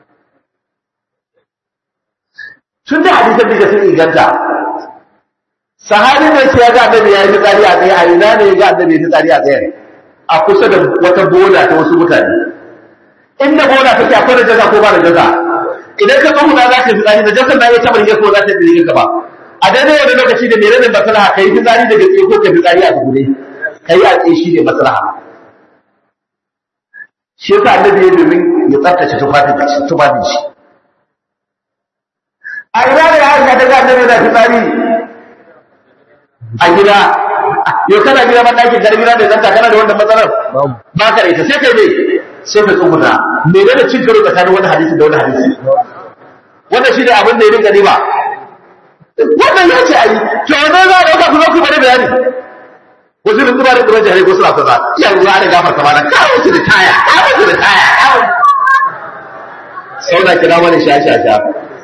tun da hadisan da sun inganta sahabi ne ce ya ga annabi ya yi fitsari a tsaye a ina ne ya ga annabi ya yi fitsari a tsaye a kusa da wata bola ta wasu mutane inda bola take akwai da jaza ko ba da jaza idan ka tsohu za ka fi tsari da jasar na ya taɓa rigar ko za ta yi rigar ba a daidai wani lokaci da mere ne maslaha ka yi fitsari daga tsaye ko ka fitsari a tsugune ka yi a tsaye shi ne maslaha shi yasa annabi ya domin ya tsaftace tufafin shi a ina da aisha ta ga annabi na fitsari a gida yau kana gida ban ɗakin kar gida da zanta kana da wannan matsalar ba ka da ita sai kai ne sai ka tsuguna mene da cin karo tsakanin wani hadisi da wani hadisi wannan shi ne abin da ya rinka ba wannan ya ce a yi to wannan za a ɗauka ku zo ku bari bayani wasu da zuba da kuma jihar ko suna sana iya ruwa da gafar kama da kawo su da taya kawo su da taya sauna kira wani sha sha sha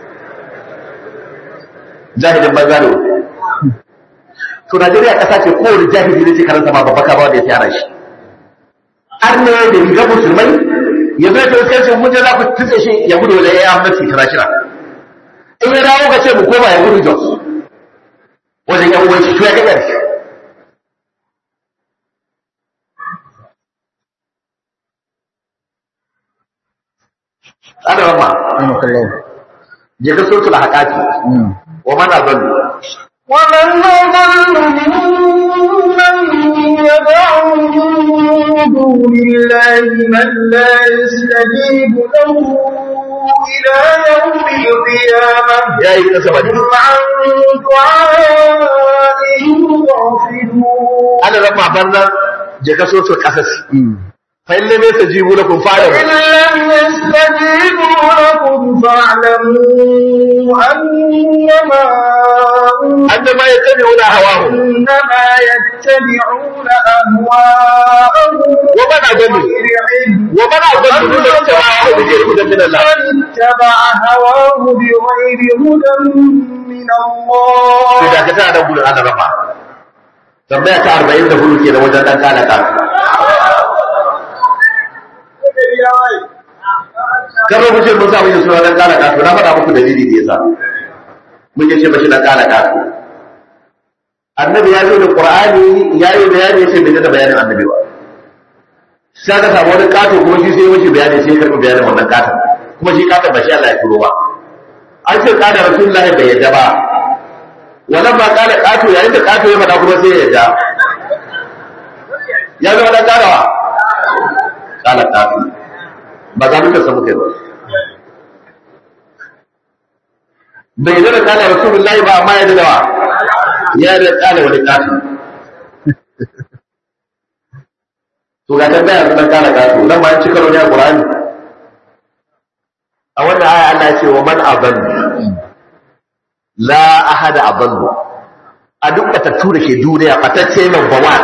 jahilin banza da to Najeriya ƙasa ce kowane jahili ne ce karanta ma babba kama da ya tsara shi an ne da rigar musulmai ya zai ta wasu sai mun je za ku tutse shi ya gudu wajen ya mafi international in ya dawo ka ce mu koma ya gudu jos wajen yan uwan shi to ya ga ƙarshe tsada rama je ka sotu da haƙaƙi wa mana zallu ومن أضل ممن يدعو من دون الله من لا يستجيب له إلى يوم القيامة ya yi kasa bane هم عن دعائهم غافلون ana rama bannan je ka sotu kasas fa in lam yastajibu lakum fa'lamu إن لم يستجيبوا لكم فاعلموا أنما annama yattabi'una hawahum إنما يتبعون أهواءهم wa man adallu بغير علم wa man adallu mimman ittaba'a bi ghayri hudan min Allah من اتبع هواه بغير هدى من to الله da ka tana da gudun ana rama tambaya ta 44 ke da wajen dan kana ka kar ku ce mun sa mun suna dan kana ka to na faɗa muku dalili da yasa mun ce bashi dan kana ka annabi ya zo da qur'ani ya yi bayani yace bai da bayanin annabi ba sai aka samu wani kato kuma shi sai mace bayani sai ya karɓi bayanin wannan katon kuma shi katon ba shi Allah ya turo ba an ce kada rasulullahi bai yadda ba wannan ba kada kato yayin da kato ya faɗa kuma sai ya yadda ya zama dan karawa kala kato ba za mu ta samu kai ba bai yadda da kada rasulullahi ba amma ya yadda da wa ya yadda kada wani kato to ga tambaya sun kala kato nan ba an ci karo ne a Qur'ani a wannan aya Allah ya ce wa man aballu la ahada aballu a duk batattu da ke duniya batacce number one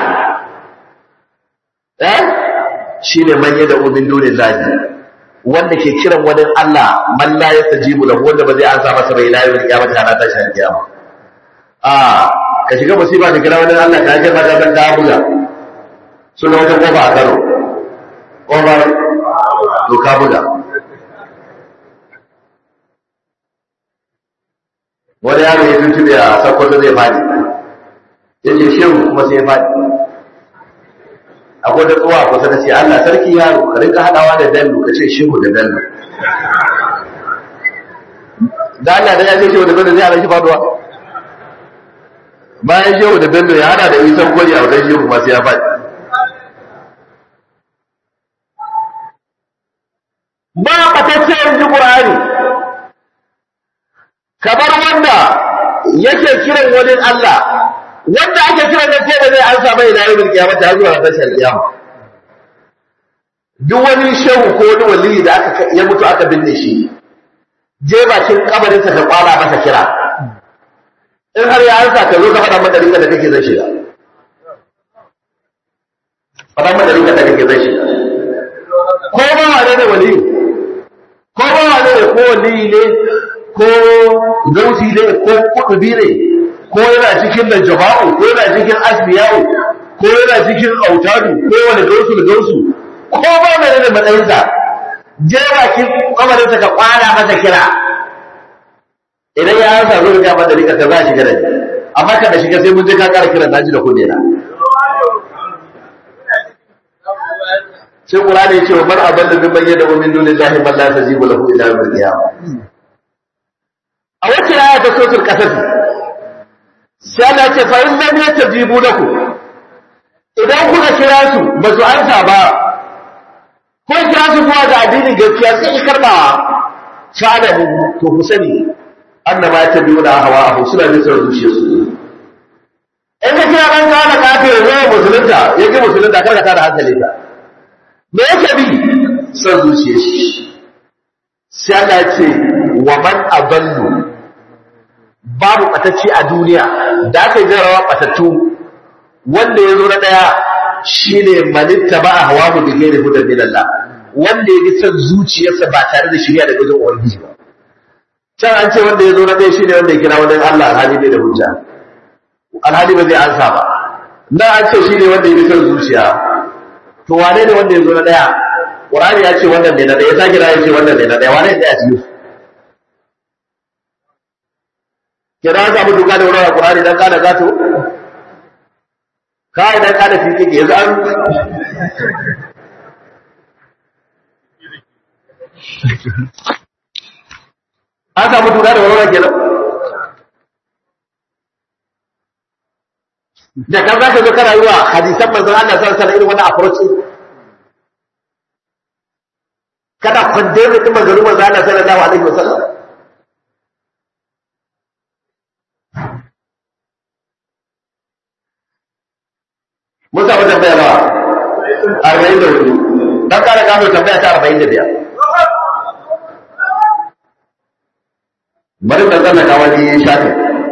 eh shine man yada umin dunin lahi wanda ke kiran wani Allah man la yastajibu lahu wanda ba zai ansa masa bai la yawm kiyama ta ta shan kiyama ah ka shiga musiba ka kira wani Allah ka ga maka ban dabuya suna wata kofa a Kano kofa to ka buga wani yaro ya tuntube a sakkwato zai fadi ya ce shehu kuma sai ya fadi akwai da tsowa kusa da ce Allah sarki yaro ka rinka haɗawa da dallu ka ce shehu da dallu da Allah da ya ce shehu da dallu zai hana shi faduwa bayan shehu da dallu ya hada da isan gwani a wajen shehu kuma sai ya fadi ba ɓatacciyar ji ƙur'ani kamar wanda yake kiran wani Allah wanda ake kiran da sai da zai an samu ila yau kiyama ta zuwa ran tashar kiyama duk wani shehu ko wani waliyi da aka ya mutu aka binne shi je bakin kabarin sa ka kwala masa kira in har ya ansa ka zo ka faɗa maka rinka da kake zai shiga faɗa maka rinka da kake zai shiga ko ba wane ne waliyi ko ba wane ne ko waliyi ne ko gausi ne ko kudubi ne ko yana cikin da jama'u ko yana cikin asbiyawu ko yana cikin autadu ko wani gausu da gausu ko ba mai da matsayinsa je bakin kamarinsa ka kwana masa kira idan ya hansa zo ga mata rika ta za shiga da ni amma ka da shiga sai mun je ka kara kiran naji da kunne na sai qur'ani ya ce wa man aballa min bayyana min dunillahi man la tajibu lahu ila yawm al-qiyamah a wacce aya ta sotul kasas sai Allah ce fa in lam yatajibu lakum idan kuka kira su ba su ansa ba ko kira su kuwa ga addinin gaskiya sai ki karbawa fa'ada mu to ku sani annama yatabiyuna hawa suna bin sauran zuciyarsu in ka kira ɗan kawo da kafin ya musulunta ya ki musulunta kar ka tada hankali ka me yake bi son zuciyar shi sai Allah ya ce wa man adallu babu ɓatacce a duniya da aka yi jarawa ɓatattu wanda ya zo na ɗaya shi ne manitta ba a hawa mu da gere hudar milalla wanda ya son zuciyarsa ba tare da shirya da gudun ubangiji ba can an ce wanda ya zo na ɗaya shi ne wanda ya kira wani Allah alhali bai da hujja alhali ba zai ansa ba na an ce shi ne wanda ya son zuciya to wane ne wanda ya zo na ɗaya Qur'ani ya ce wannan ne na ɗaya ya sake ya ce wannan ne na ɗaya wane ne a cikin su kira an samu duka da wurin Qur'ani dan kana gato kai dan kana fi kike yanzu an an samu duka da wurin kenan da kan zaka zo kana yi wa hadisan manzon Allah sallallahu alaihi wasallam irin wannan approach kada condemn din manzon Allah sallallahu alaihi wasallam mun samu tambaya ba arba'in da hudu don kare gano tambaya ta arba'in da biyar bari ka zana ka wani shafin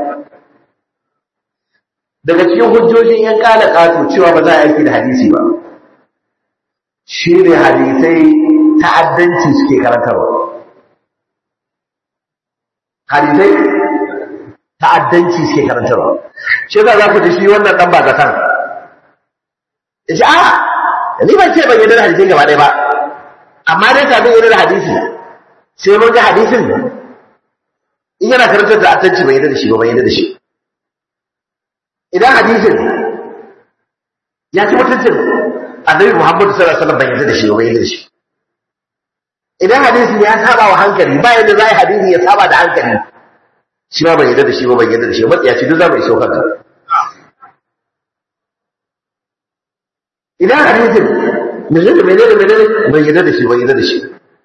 daga cikin hujjojin yan kala kato cewa ba za a aiki da hadisi ba shi ne hadisai ta'addanci suke karantarwa hadisai ta'addanci suke karantarwa shi za ku ji shi wannan dan ba zatan ya ce a ni ban ce ban yadda da hadisin gaba ɗaya ba amma dai kafin yadda da hadisi sai mun ga hadisin in yana karantar da attanci ban yadda da shi ba ban yadda da shi idan hadisin ya ci mutuncin annabi Muhammadu sallallahu alaihi wasallam bai yarda da shi ba bai yarda da shi idan hadisi ya saba wa hankali ba yadda za a yi hadisi ya saba da hankali shi ma bai yarda da shi ba bai yarda da shi ba matsiya ce duk za mu iso kanka idan hadisin menene menene menene bai yarda da shi bai yarda da shi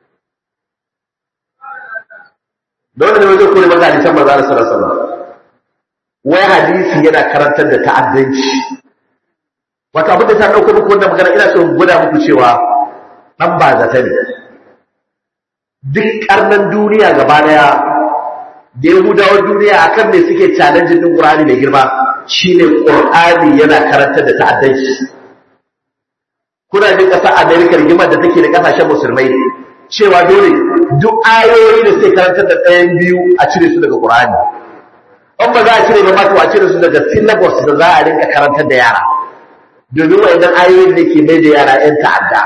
dole ne wajen kore maka hadisan manzo Allah sallallahu alaihi wasallam wai hadisi yana karantar da ta'addanci wato abin da ta dauko muku wannan magana ina so in gwada muku cewa dan ba zata ne duk karnan duniya gaba daya da yahudawan duniya akan me suke challenge din Qur'ani mai girma shine Qur'ani yana karantar da ta'addanci kuna jin kasar America rigimar da take da kasashen musulmai cewa dole duk ayoyi da suke karantar da ɗayan biyu a cire su daga Qur'ani in ba za a cire ba ma to a cire su daga syllabus da za a rinka karantar da yara domin wa'idan ayoyin da ke mai da yara 'yan ta'adda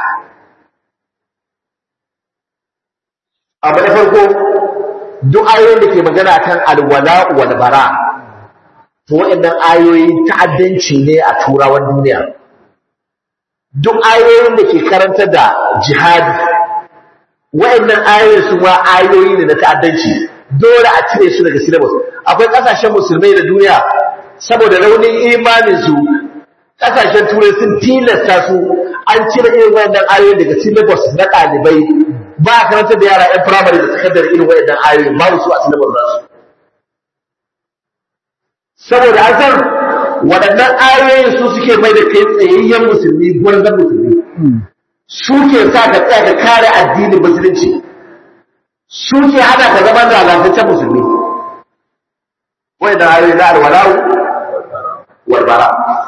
abu na farko duk ayoyin da ke magana kan alwala wal bara to waɗannan ayoyi ta'addanci ne a turawan duniya duk ayoyin da ke karanta da jihadi waɗannan ayoyin su ma ayoyi ne na ta'addanci dole a cire su daga syllabus akwai ƙasashen musulmai da duniya saboda raunin imanin su ƙasashen turai sun tilasta su an cire irin waɗannan ayoyin daga syllabus na ɗalibai ba a karanta da yara 'yan firamare da sakandare irin waɗannan ayoyi babu su a sinabar nasu saboda an san waɗannan ayoyin su suke mai da kai tsayayyen musulmi gwarzon musulmi su ke sa ka tsaya ka kare addinin musulunci su ke hana ka zama da lalantaccen musulmi waɗannan ayoyi na alwalawu walbara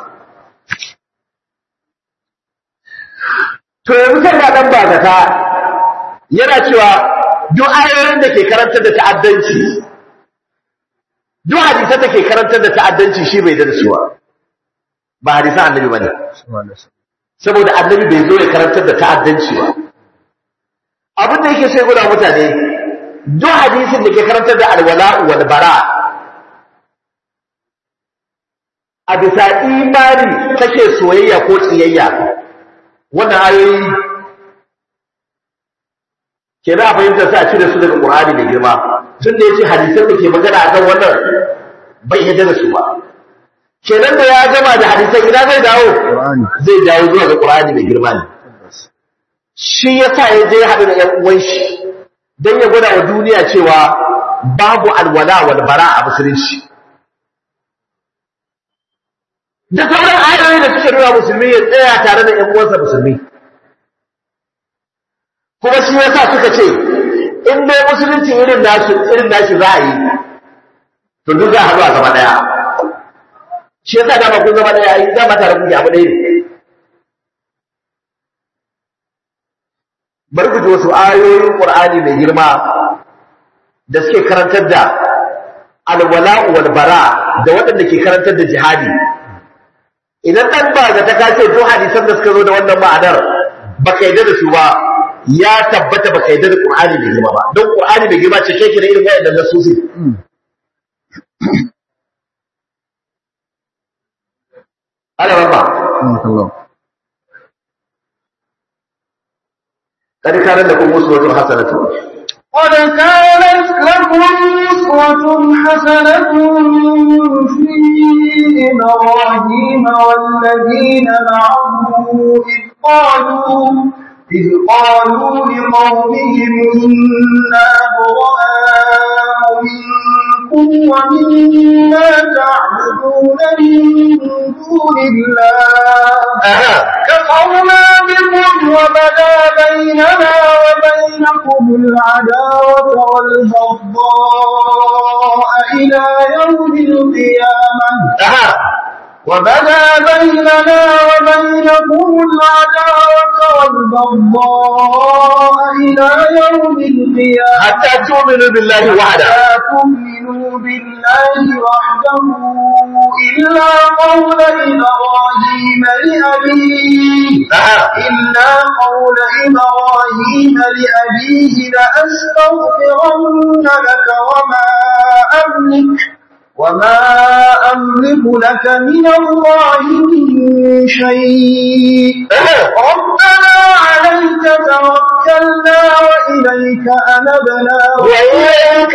to yanzu kan ga ɗan ba zata yana cewa duk ayoyin da ke karantar da ta'addanci duk hadisan da ke karantar da ta'addanci shi bai da su ba ba hadisan annabi bane saboda annabi bai zo ya karantar da ta'addanci ba abin da yake sai guda mutane duk hadisin da ke karantar da alwala wal bara a bisa imani kake soyayya ko tsiyayya wannan ayoyi ke za a fahimta sa a cire su daga Qur'ani mai girma tun da yace hadisan da ke magana akan wannan bai yadda da su ba kenan da ya gama da hadisan ina zai dawo zai dawo zuwa ga Qur'ani mai girma ne shi yasa ya je ya haɗu da ƴan uwan shi dan ya gwada wa duniya cewa babu alwala wal bara a musulunci da sauran ayoyi da suke nuna musulmi ya tsaya tare da ƴan uwansa musulmi kuma shi yasa suka ce in dai musulunci irin nasu irin nashi za a yi to duk za a haɗu a zama ɗaya shi yasa dama kun zama ɗaya yi dama tare kuke abu ɗaya ne bari ku ji wasu ayoyin Qur'ani mai girma da suke karantar da alwala wal bara da waɗanda ke karantar da jihadi idan ɗan ba ga ta kace duk hadisan da suka zo da wannan ma'anar baka yarda da su ba ya tabbata baka yarda da Qur'ani mai girma ba don Qur'ani mai girma cike ke da irin wayannan nasusi ala rabba kad kana lakum uswatun hasanatun قد كانت لكم أسوة حسنة في إبراهيم والذين معه إذ قالوا إذ قالوا لقومهم إنا براء منكم ومما تعبدون من دون الله كفرنا بكم وبدا بيننا وبينكم العداوة والبغضاء إلى يوم القيامة وبدا بيننا وبينكم العداوة والبغضاء إلى يوم القيامة حتى تؤمنوا بالله وحده لا تؤمنوا بالله وحده إلا قول إبراهيم لأبيه إلا قول إبراهيم لأبيه لأستغفرن لك وما أملك وما أملك لك من الله من شيء ربنا عليك توكلنا وإليك أنبنا وإليك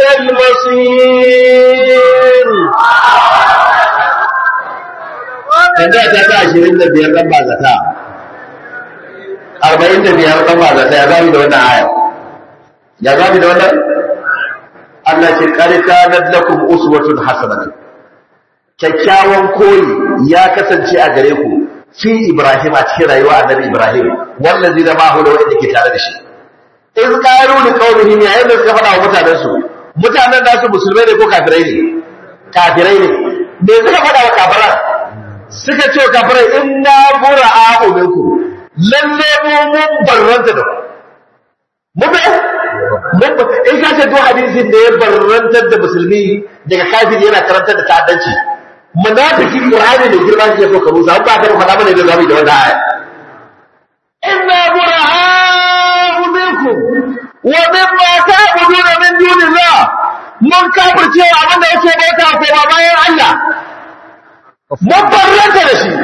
المصير Tanda ta ta ashirin da biyar ɗan ba zata, arba'in da biyar ɗan ba zata ya zami da wannan aya. Ya zami da wannan? Allah ce ƙarƙa na lakum uswatun hasanatu. Kyakkyawan koyi ya kasance a gare ku fi Ibrahim a cikin rayuwa annabi Ibrahim, wannan zai zama hu da wanda ke tare da shi. in qalu li qawmihim yayin da suka faɗa wa mutanen su mutanen nasu musulmai ne ko kafirai ne kafirai ne me suka faɗa wa kafirai suka ce wa kafirai inna bura'a minkum lalle mu mun barranta da mu be mun in ka ce duk hadisin da ya barrantar da musulmi daga kafiri yana karantar da ta'addanci munafiki qur'ani da girma ke so ka rusa ba ka faɗa mana da zamu da wannan aya inna bura'a منكم ومما تعبدون من دون الله mun kafirce wa abin da yake bauta ko ba bayan Allah mun barranta da shi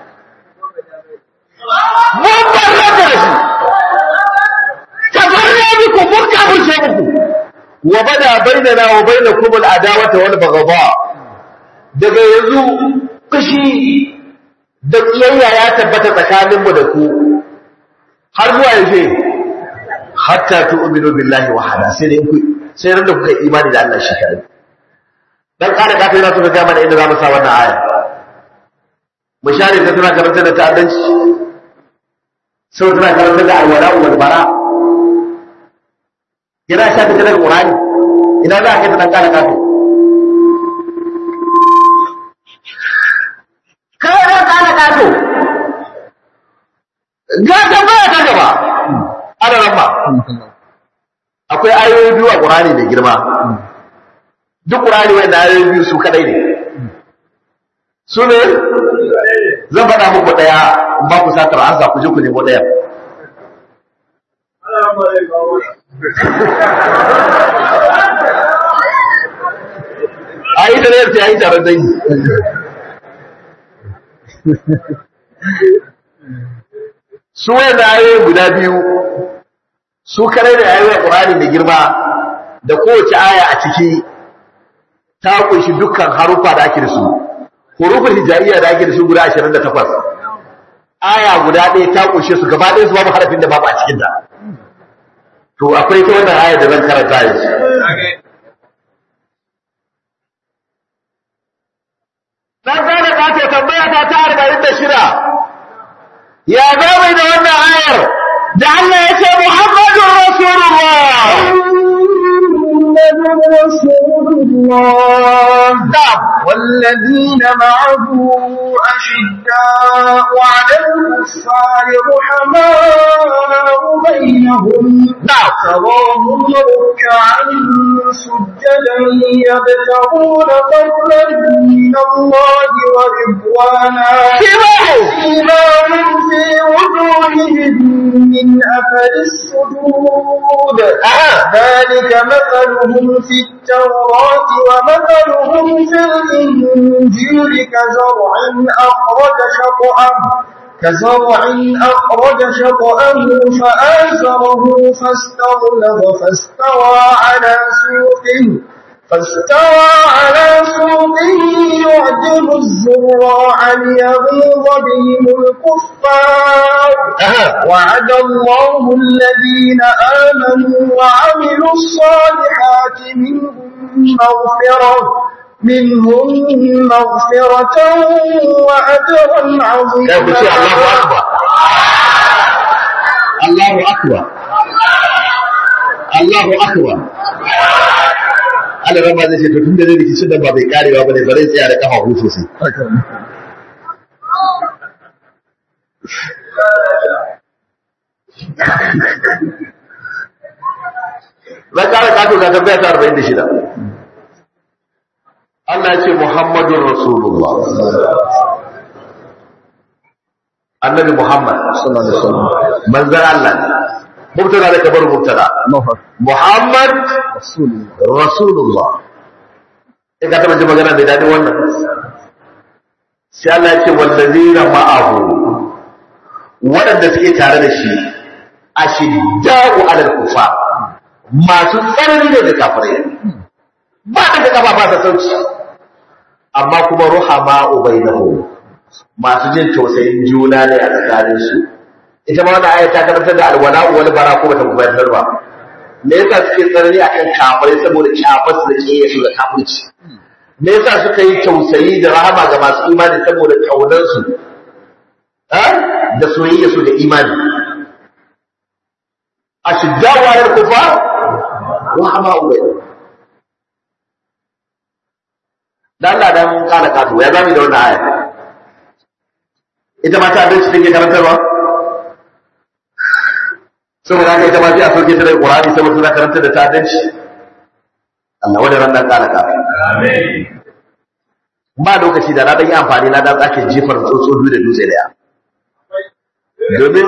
mun barranta da shi tabarra muku mun kafirce muku wa bada bainana wa bainakum al-adawata wal baghdha daga yanzu kushi da kiyayya ya tabbata tsakaninmu da ku har zuwa yaushe hatta tu'minu billahi wahada sai dai ku sai ran da kuka imani da Allah shi kai dan kada ka tana so ga mana inda zamu sa wannan aya mushari da tana karanta da ta'addanci sau tana karanta da alwala wal bara yana sha ta daga qur'ani ina za ka ta kada ka to kai da kada ka to ga tambaya ta gaba ana ramba akwai ayoyi biyu a ƙurani mai girma duk ƙurani wanda ayoyi biyu su kadai ne su ne zan faɗa muku ɗaya ba ku satar an za ku je ku nemo ɗaya a yi da ne sai a yi taron dangi su wanda ayoyi guda biyu su kare da ayoyin Qur'ani mai girma da kowace aya a ciki ta kunshi dukkan harufa da ake da su hurufin hijaiya da ake da su guda 28 aya guda ɗaya ta kunshe su gaba ɗaya su babu harafin da babu a cikin ta to akwai ta wannan aya da zan karanta yanzu dan gane ka ce tambaya ta ta 46 ya zama da wannan ayar da Allah ya ce Muhammadun Rasulullah. محمد رسول الله والذين معه أشداء على الكفار رحماء بينهم تراهم ركعا سجدا يبتغون فضلا من الله ورضوانا سيماهم في وجوههم من أثر السجود ذلك مثلهم في التوراة ومثلهم في الإنجيل كزرع أخرج شطأه كزرع أخرج شطأه فآزره فاستغلظ فاستوى على سوقه فاستوى على سوقه يعجب الزراع ليغيظ بهم الكفار وعد الله الذين آمنوا وعملوا الصالحات منهم مغفرة منهم مغفرة وأجرا عظيما الله أكبر الله أكبر Allah rama zai ce to tun da zai rikicin da ba bai karewa ba ne bare tsaya da kafa hutu sosai. Zan kara kato ga tambaya ta arba'in da shida. Allah ya ce Muhammadun Rasulullah. Annabi Muhammad manzan Allah ne. Mubtada da kabar mubtada. Muhammad Rasulullah. in ka taɓa ji magana mai daɗin wannan sai Allah ya ce wallazina ma'ahu waɗanda suke tare da shi ashidda'u alal kufa masu tsanani ne da kafirai ba da kafa ba ta sauci amma kuma ruhama ubainahu masu jin tausayin juna ne a tsakanin su ita ma wannan aya ta karantar da alwala wal bara ko bata gudanar ba me yasa suke tsanani akan kafirai saboda kyafar su da kiyaye su da kafirci me yasa suka yi tausayi da rahama ga masu imani saboda kaunar su da soyayya su da imani ashiddawa lil kufar rahama ubainahu dan Allah dan kala kato ya zami da wannan aya ita ma ta abinci take karantarwa saboda haka ita ma sai a soke ta da Qur'ani saboda tana karantar da ta'addanci Allah wanda ran dan kala kato amin ba lokaci da na dan yi amfani na dan tsake jifar tsotso biyu da dutse daya domin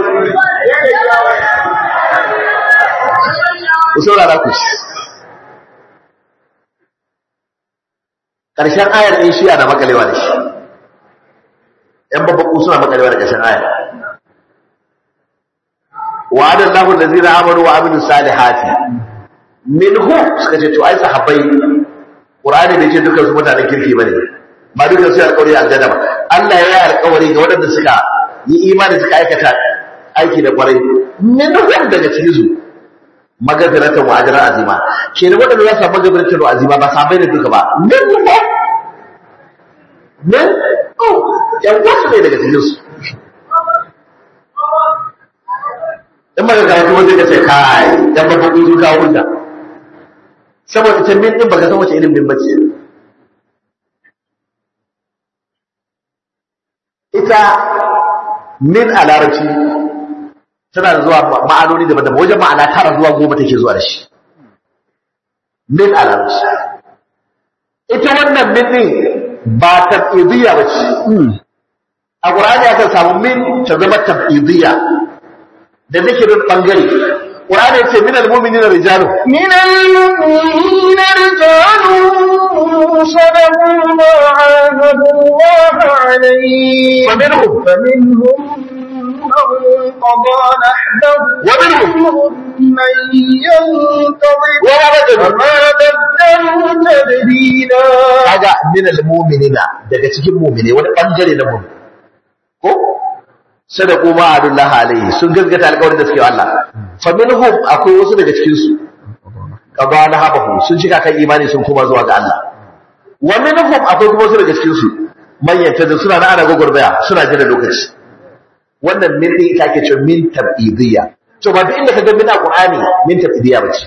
ku saurara ku shi ƙarshen ayar ɗin shi ana makalewa da shi ‘yan babbaku suna makalewa da ƙarshen ayar wa'adar lahun da zira amaru wa aminu salihati min hu suka ce to ai sahabbai ƙur'ani bai ce dukkan su mutanen kirki ba ne ba dukkan su yi alƙawari a aljanna ba Allah ya yi alƙawari ga waɗanda suka yi imani suka aikata aiki da ƙwarai min hu daga cikin su magabiratan wa ajran azima ke da wadanda za su magabiratan wa azima ba sabai da duka ba min ne min oh yan wasu ne daga cikin su in baka karatu wanda ka ce kai yan babban kuzu ka hujja saboda ta min din baka san wace irin min bace ita min a larabci tana da zuwa ma'anoni daban-daban wajen ma'ana tara zuwa goma take zuwa da shi min alamci ita wannan min din ba tabidiyya ba ce a ƙur'ani aka samu min ta zama tabidiyya da zikirin ɓangare ƙur'ani ce min al-mu'minin rijalu من المؤمنين رجال صدقوا ما عاهدوا الله عليه فمنهم فمنهم من قضى نحبه ومنهم من ينتظر وما بدلوا وما بدلوا تبديلا kaga min al-mu'minina daga cikin mu'mine wani bangare na mu'min ko sadaqu ma adullah alayhi sun gaskata alƙawarin da suke wa Allah fa minhum akwai wasu daga cikin su qabala habahu sun cika kan imani sun kuma zuwa ga Allah wa minhum akwai kuma wasu daga cikin su manyanta da suna na ana gogordaya suna jira lokaci wannan min din ita ke cewa min tabidiyya to ba duk inda ka ga min a Qur'ani min tabidiyya bace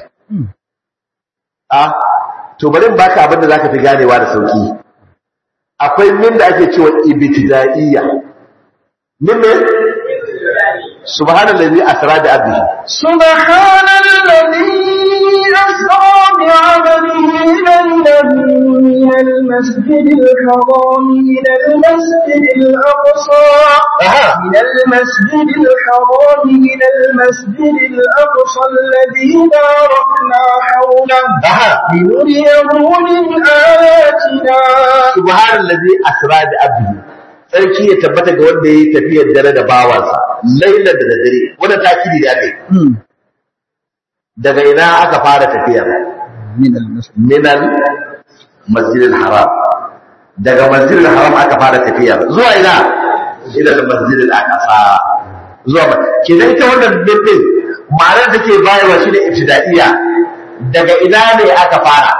a to bari in baka abin da zaka fi ganewa da sauki akwai min da ake cewa ibtida'iyya min ne subhanallazi asra bi abdihi سبحان الذي أسرى بعبده ليلا من المسجد الحرام إلى المسجد الأقصى aha من المسجد الحرام إلى المسجد الأقصى الذي باركنا حوله aha لنريه من آياتنا subhanallazi asra bi abdihi sarki ya tabbata ga wanda yayi tafiyar dare da bawansa lailan da dare wannan takidi da ake daga ina aka fara tafiyar من المسجد minal masjidil haram daga masjidil haram aka fara tafiya zuwa ina ila masjidil aqsa zuwa ma kenan ita wannan bindin ma'anar da take bayarwa shine ibtida'iyya daga ina ne aka fara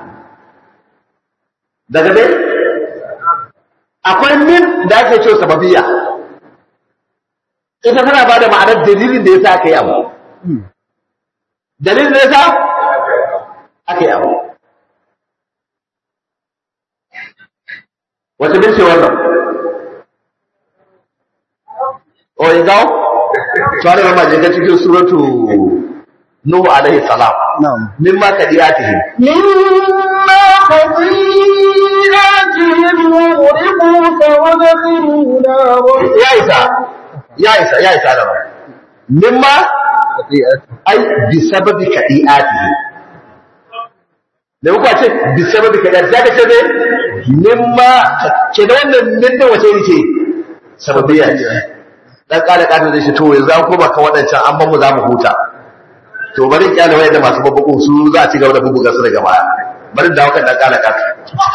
daga ne akwai min da ake cewa sababiyya ita tana bada ma'anar dalilin da yasa aka yi abu dalilin da yasa aka yi abu wata bin ce wannan o yi gawo tare da majika cikin suratu nuhu alaihi salam نعم mimma kadiyatihim مما خطيئاتهم أغرقوا فأدخلوا نارا ya isa ya isa ya isa da ba mimma خطيئته ai bi sababi kadiyatihim da kuka ce bisaba bi kaza zaka ce ne mimma ke da wannan min da wace yake sababiyya ce dan kala kafin zai shi to yanzu an koma kan wadancan an ban mu za mu huta to bari kyale wayanda masu babbaku su za a ci gaba da bubuga su daga baya bari dawo kan dan kala kafin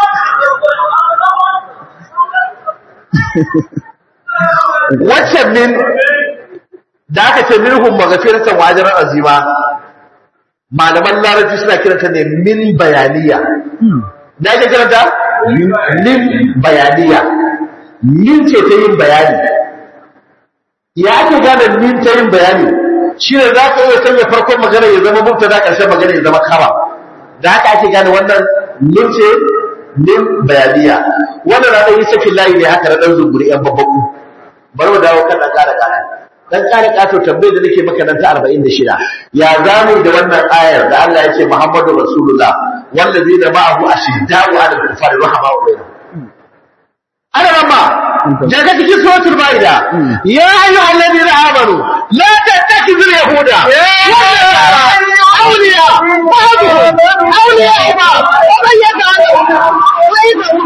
wacce min da aka ce minhum maghfiratan wa ajran azima malaman larabci suna kiranta ne min bayaniya da ake kiranta min bayaniya min ce ta yin bayani ya ake gane min ta yin bayani shi ne za ka iya sanya farkon magana ya zama mubtada ƙarshen magana ya zama kama da haka ake gane wannan min ce min bayaniya wannan na ɗan yi sakin layi ne haka na ɗan zunguri ‘yan babbaku bari mu dawo kan ɗan ƙara ƙara dan kare kato tambayar da nake maka nan ta 46 ya zamu da wannan ayar da Allah ya ce Muhammadu Rasulullah wallazina ma'ahu ashidda'u 'ala al-kufari rahama'u bainahum ana ramma daga cikin suratul maida ya ayyuhal ladina amanu la tattakhidhu al-yahuda awliya ba'dhum awliya ba'd wa man yata'ala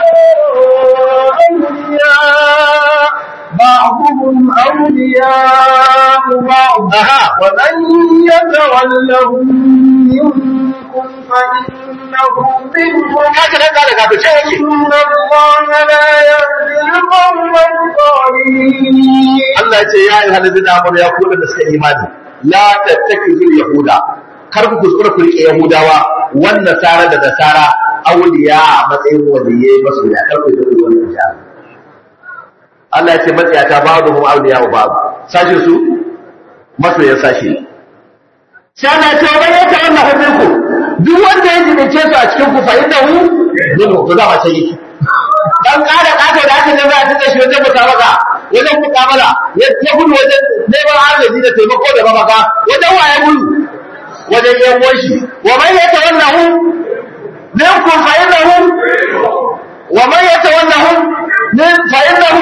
بعضهم أولياء بعض ومن يتولهم منكم فإنه منهم haka dan kare kato ce yake إن الله لا يهدي القوم الظالمين Allah ya ce ya ayyuhal ladina amanu ya kullu da suka imani la tattakizul yahuda kar ku kuskura ku rike yahudawa wanda sara da nasara awliya a matsayin waliyai masoya kar ku rike wannan ja Allah ya ce matsayata babu hum awliya wa babu sashi su masoyan sashi sai Allah ya ce wa ya ta Allah hukunku duk wanda ya jibince su a cikin ku fa innahu minhu to za ma sai yake dan kada kato da aka zama ta tashi wajen mutabaka wajen mukamala ya ta gudu wajen neman arziki da taimako da mafaka wajen waye gudu wajen yan wanshi wa man yatawallahu minkum fa innahu wa man yatawallahu min fa innahu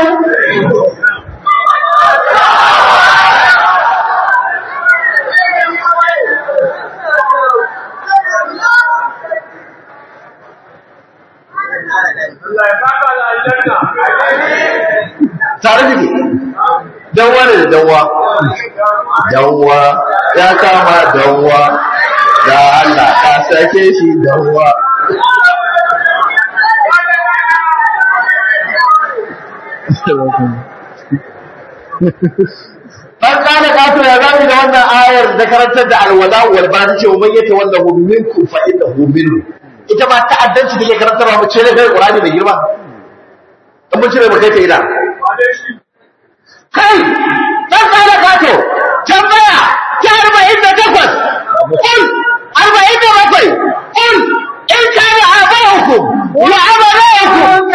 tare da ke danwa ne da danwa danwa ya kama danwa da Allah ka sake shi danwa Ɗan ƙana ƙato ya zami da wannan ayar da karantar da alwala wal ba ta ce wa mayyata wanda hu minkum fa innahu minhu ita ma ta'addanci da ke karantarwa mu ce ne kai Qur'ani mai girma in mun cire mu kai ta ina kai ɗan ƙara kato tambaya ta arba'in da takwas ƙul arba'in da bakwai ƙul in kana aba'ukum wa abala'ukum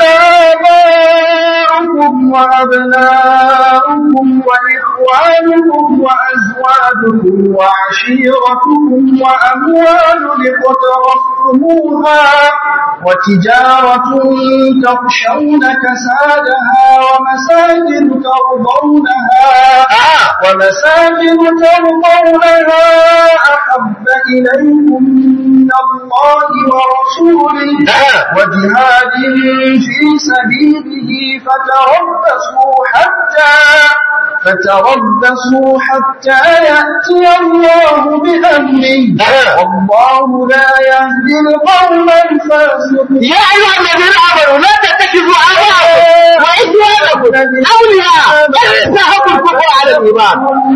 آباؤكم وأبناؤكم وإخوانكم وأزواجكم وعشيرتكم وأموال اقترفتموها وتجارة تخشون كسادها ومساجد ترضونها ومساجد ترضونها أحب إليكم من الله ورسوله وجهاد في سبيله فتربصوا حتى فتربصوا حتى يأتي الله بأمره والله لا يهدي القوم الفاسقين يا أيها الذين آمنوا لا تتخذوا آباءكم وإخوانكم أولياء بل يستحبوا الكفر على الإيمان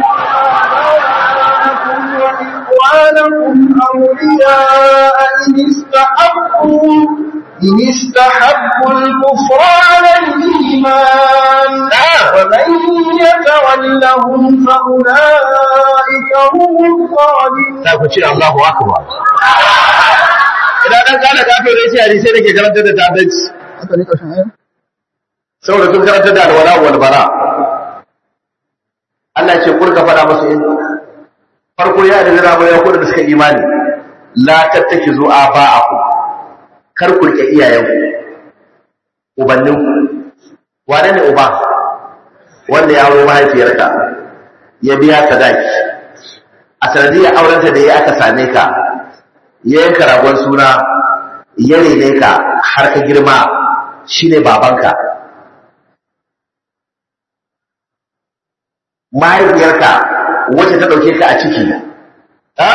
وإخوانكم أولياء إن استحبوا إن استحبوا الكفر على الإيمان ومن يتولهم فأولئك هم الظالمون za ku ce Allahu akbar idan dan kana kafin da shi hadisi da ke karanta da tabanci haka ne ƙarshen aya saboda sun karanta da alwala wal bara Allah ya ce kurka fada musu in farko ya da zira ya kuda da suka imani la tattakizu aba'akum kar ku rike iyayenku ubanninku wane ne uba wanda ya aure mahaifiyarka ya biya sadaki a sanadiyar aurenta da ya aka same ka ya yanka ragon suna ya rene ka har ka girma shine babanka mahaifiyarka wacce ta ɗauke ka a ciki ta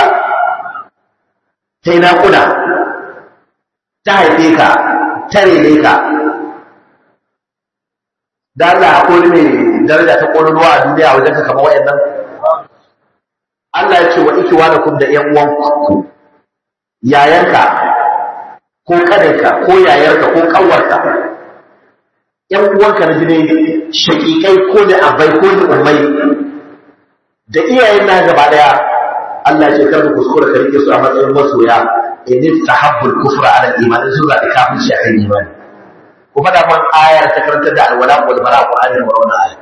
yi naƙuda ta haife ka ta rene ka da Allah akwai ne daraja ta ƙololuwa a duniya wajen ka kama wayannan Allah ya ce wa ikiwa da kum da ƴan uwanku yayanka ko kadanka ko yayarka ko ƙanwarka ƴan uwanka na jini shaƙiƙai ko da abai ko da ummai da iyayen na gaba daya Allah ya ce kar ku kuskura ka rike su a matsayin masoya in tahabbul kufra ala iman sun zaɓi kafirci akan imani ku faɗa man ayar ta karantar da alwala wal bara qur'ani da wannan ayar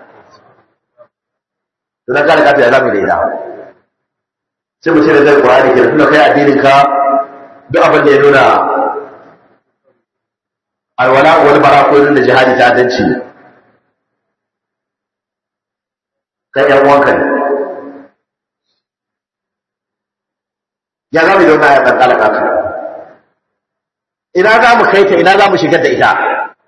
to dan kare kafin zamu da ida sai mu ce da qur'ani ke tunda kai addinin ka duk abin da ya nuna alwala wal bara ko da jihadi ta danci kai yan uwanka ne ya zamu da wannan ayar dan kala kafin ina za mu kai ta ina za mu shigar da ita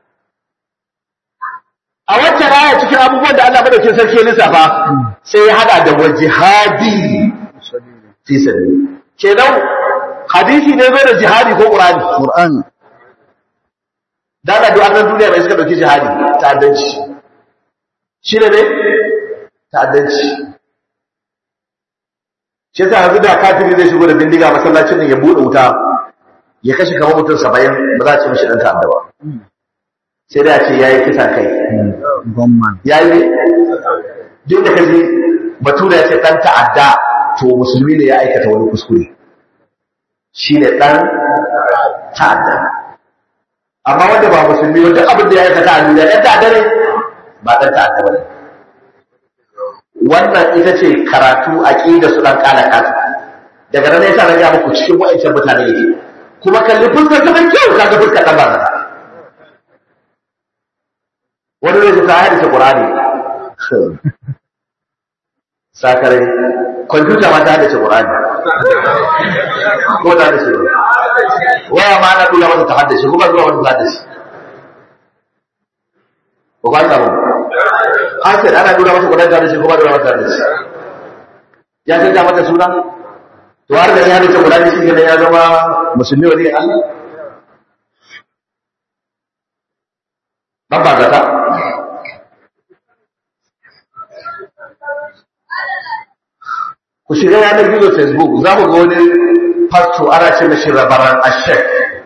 a wacce raya cikin abubuwan da Allah madaukin sarki ya lissafa sai ya hada da wajihadi fi sabili kenan hadisi ne zai da jihadi ko qur'ani Qur'an da da duk annan duniya mai suka dauki jihadi ta'addanci shi ne ne ta'addanci shi ta yanzu da kafiri zai shigo da bindiga masallacin nan ya bude wuta ya kashe kamar mutum saba'in ba za a ce mishi dan ta'adda ba sai da ce yayi kisa kai gomman yayi duk da kaji bature ya ce dan ta'adda to musulmi ne ya aikata wani kuskure shi ne dan ta'adda amma wanda ba musulmi wanda abin da ya aikata a duniya dan ta'adda ne ba dan ta'adda ba ne wannan ita ce karatu aqida su dan kala katu daga nan yasa na ga muku cikin wa'ancan mutane yake kuma kalli fuskar ta da kyau kaga fuskar ta ba wani zai ji ta hadisa Qur'ani sakare kwamfuta ma ta hadisa Qur'ani ko ta hadisa waya ma na kula mata ta haddace kuma zuwa wata ta haddace ko ba ta mun hasir ana nuna masa Qur'ani ta haddace kuma zuwa wata ta haddace ya canja mata suna to har da ya haddace Qur'ani shi ne ya zama musulmi wani Allah ban ba zata ku shiga yanar gizo facebook za ku ga wani fasto ana ce mashi rabaran ashek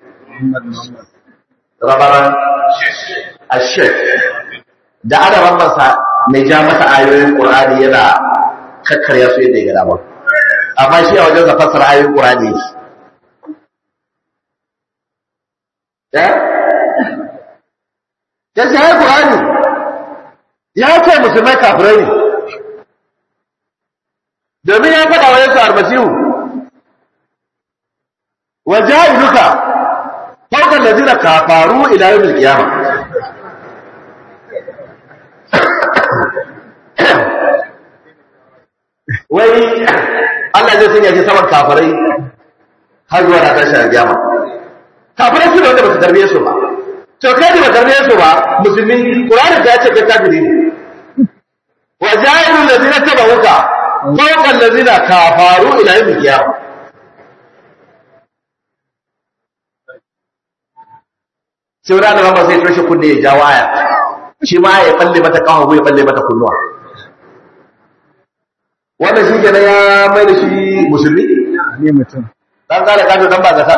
rabaran ashek da ana bambansa mai ja masa ayoyin ƙur'ani yana kakkarya su yadda ya gada ba amma shi a wajen da fassara ayoyin ƙur'ani yake ya ce ya ƙur'ani ya ce musulmai kafirai ne domin ya faɗa wa yesu almasihu wa ja'iluka fawqa allazina kafaru ila yawmil qiyamah wai Allah zai sanya shi saman kafirai har zuwa na tashi a kiyama kafirai su da wanda ba su tarbiye su ba to kai da ba tarbiye su ba musulmi Qur'ani ta ce kai kafiri ne wa ja'ilu allazina tabauka fawqa allazina kafaru ila yawm al-qiyamah sai wani annabawa sai toshe kunne ya jawo aya shi ma ya balle mata kawo ya balle mata kunnuwa wannan shi kenan ya mai da shi musulmi ne mutum dan kare kajo dan ba zata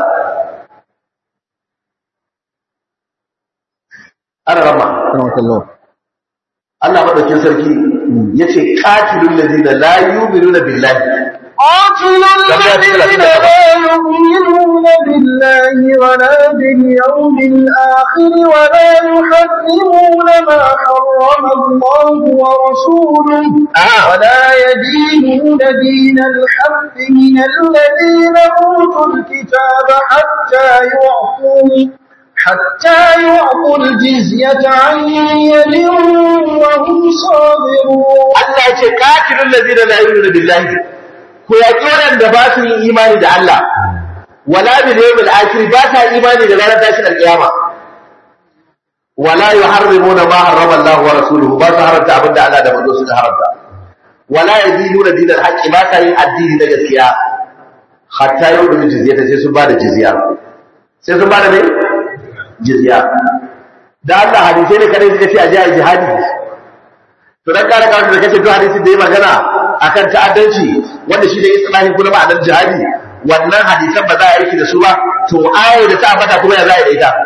ana rama rahmatullah Allah madaukin sarki yace qatilul ladina la yu'minuna billahi قاتل الذين لا يؤمنون بالله ولا باليوم الآخر ولا يحرمون ما حرم الله ورسوله آه. ولا يدينون دين الحق من الذين أوتوا الكتاب حتى يعطوا حتى يعطوا الجزية عن يد وهم صاغرون Allah yace qatilul ladina la yu'minuna billahi ku yaki wadanda ba su yin imani da Allah wala bil yawmil akhir ba ta imani da ranar tashin alkiyama wala yuharrimuna ma harrama Allah wa rasuluhu ba su haramta abinda Allah da manzo suka haramta wala yadinuna dinal haqqi ba ta yin addini na gaskiya hatta yau da jizya ta sai sun ba da jizya sai sun ba da ne jizya da Allah hadisai ne kadai suka ce a je a jihadi to dan kare kawai da kace to hadisi da ya magana akan ta'addanci wanda shi ne islahi kuma ma'anar jihadi wannan hadisan ba za a yi da su ba to aya da ta ambata kuma ya za a yi da ita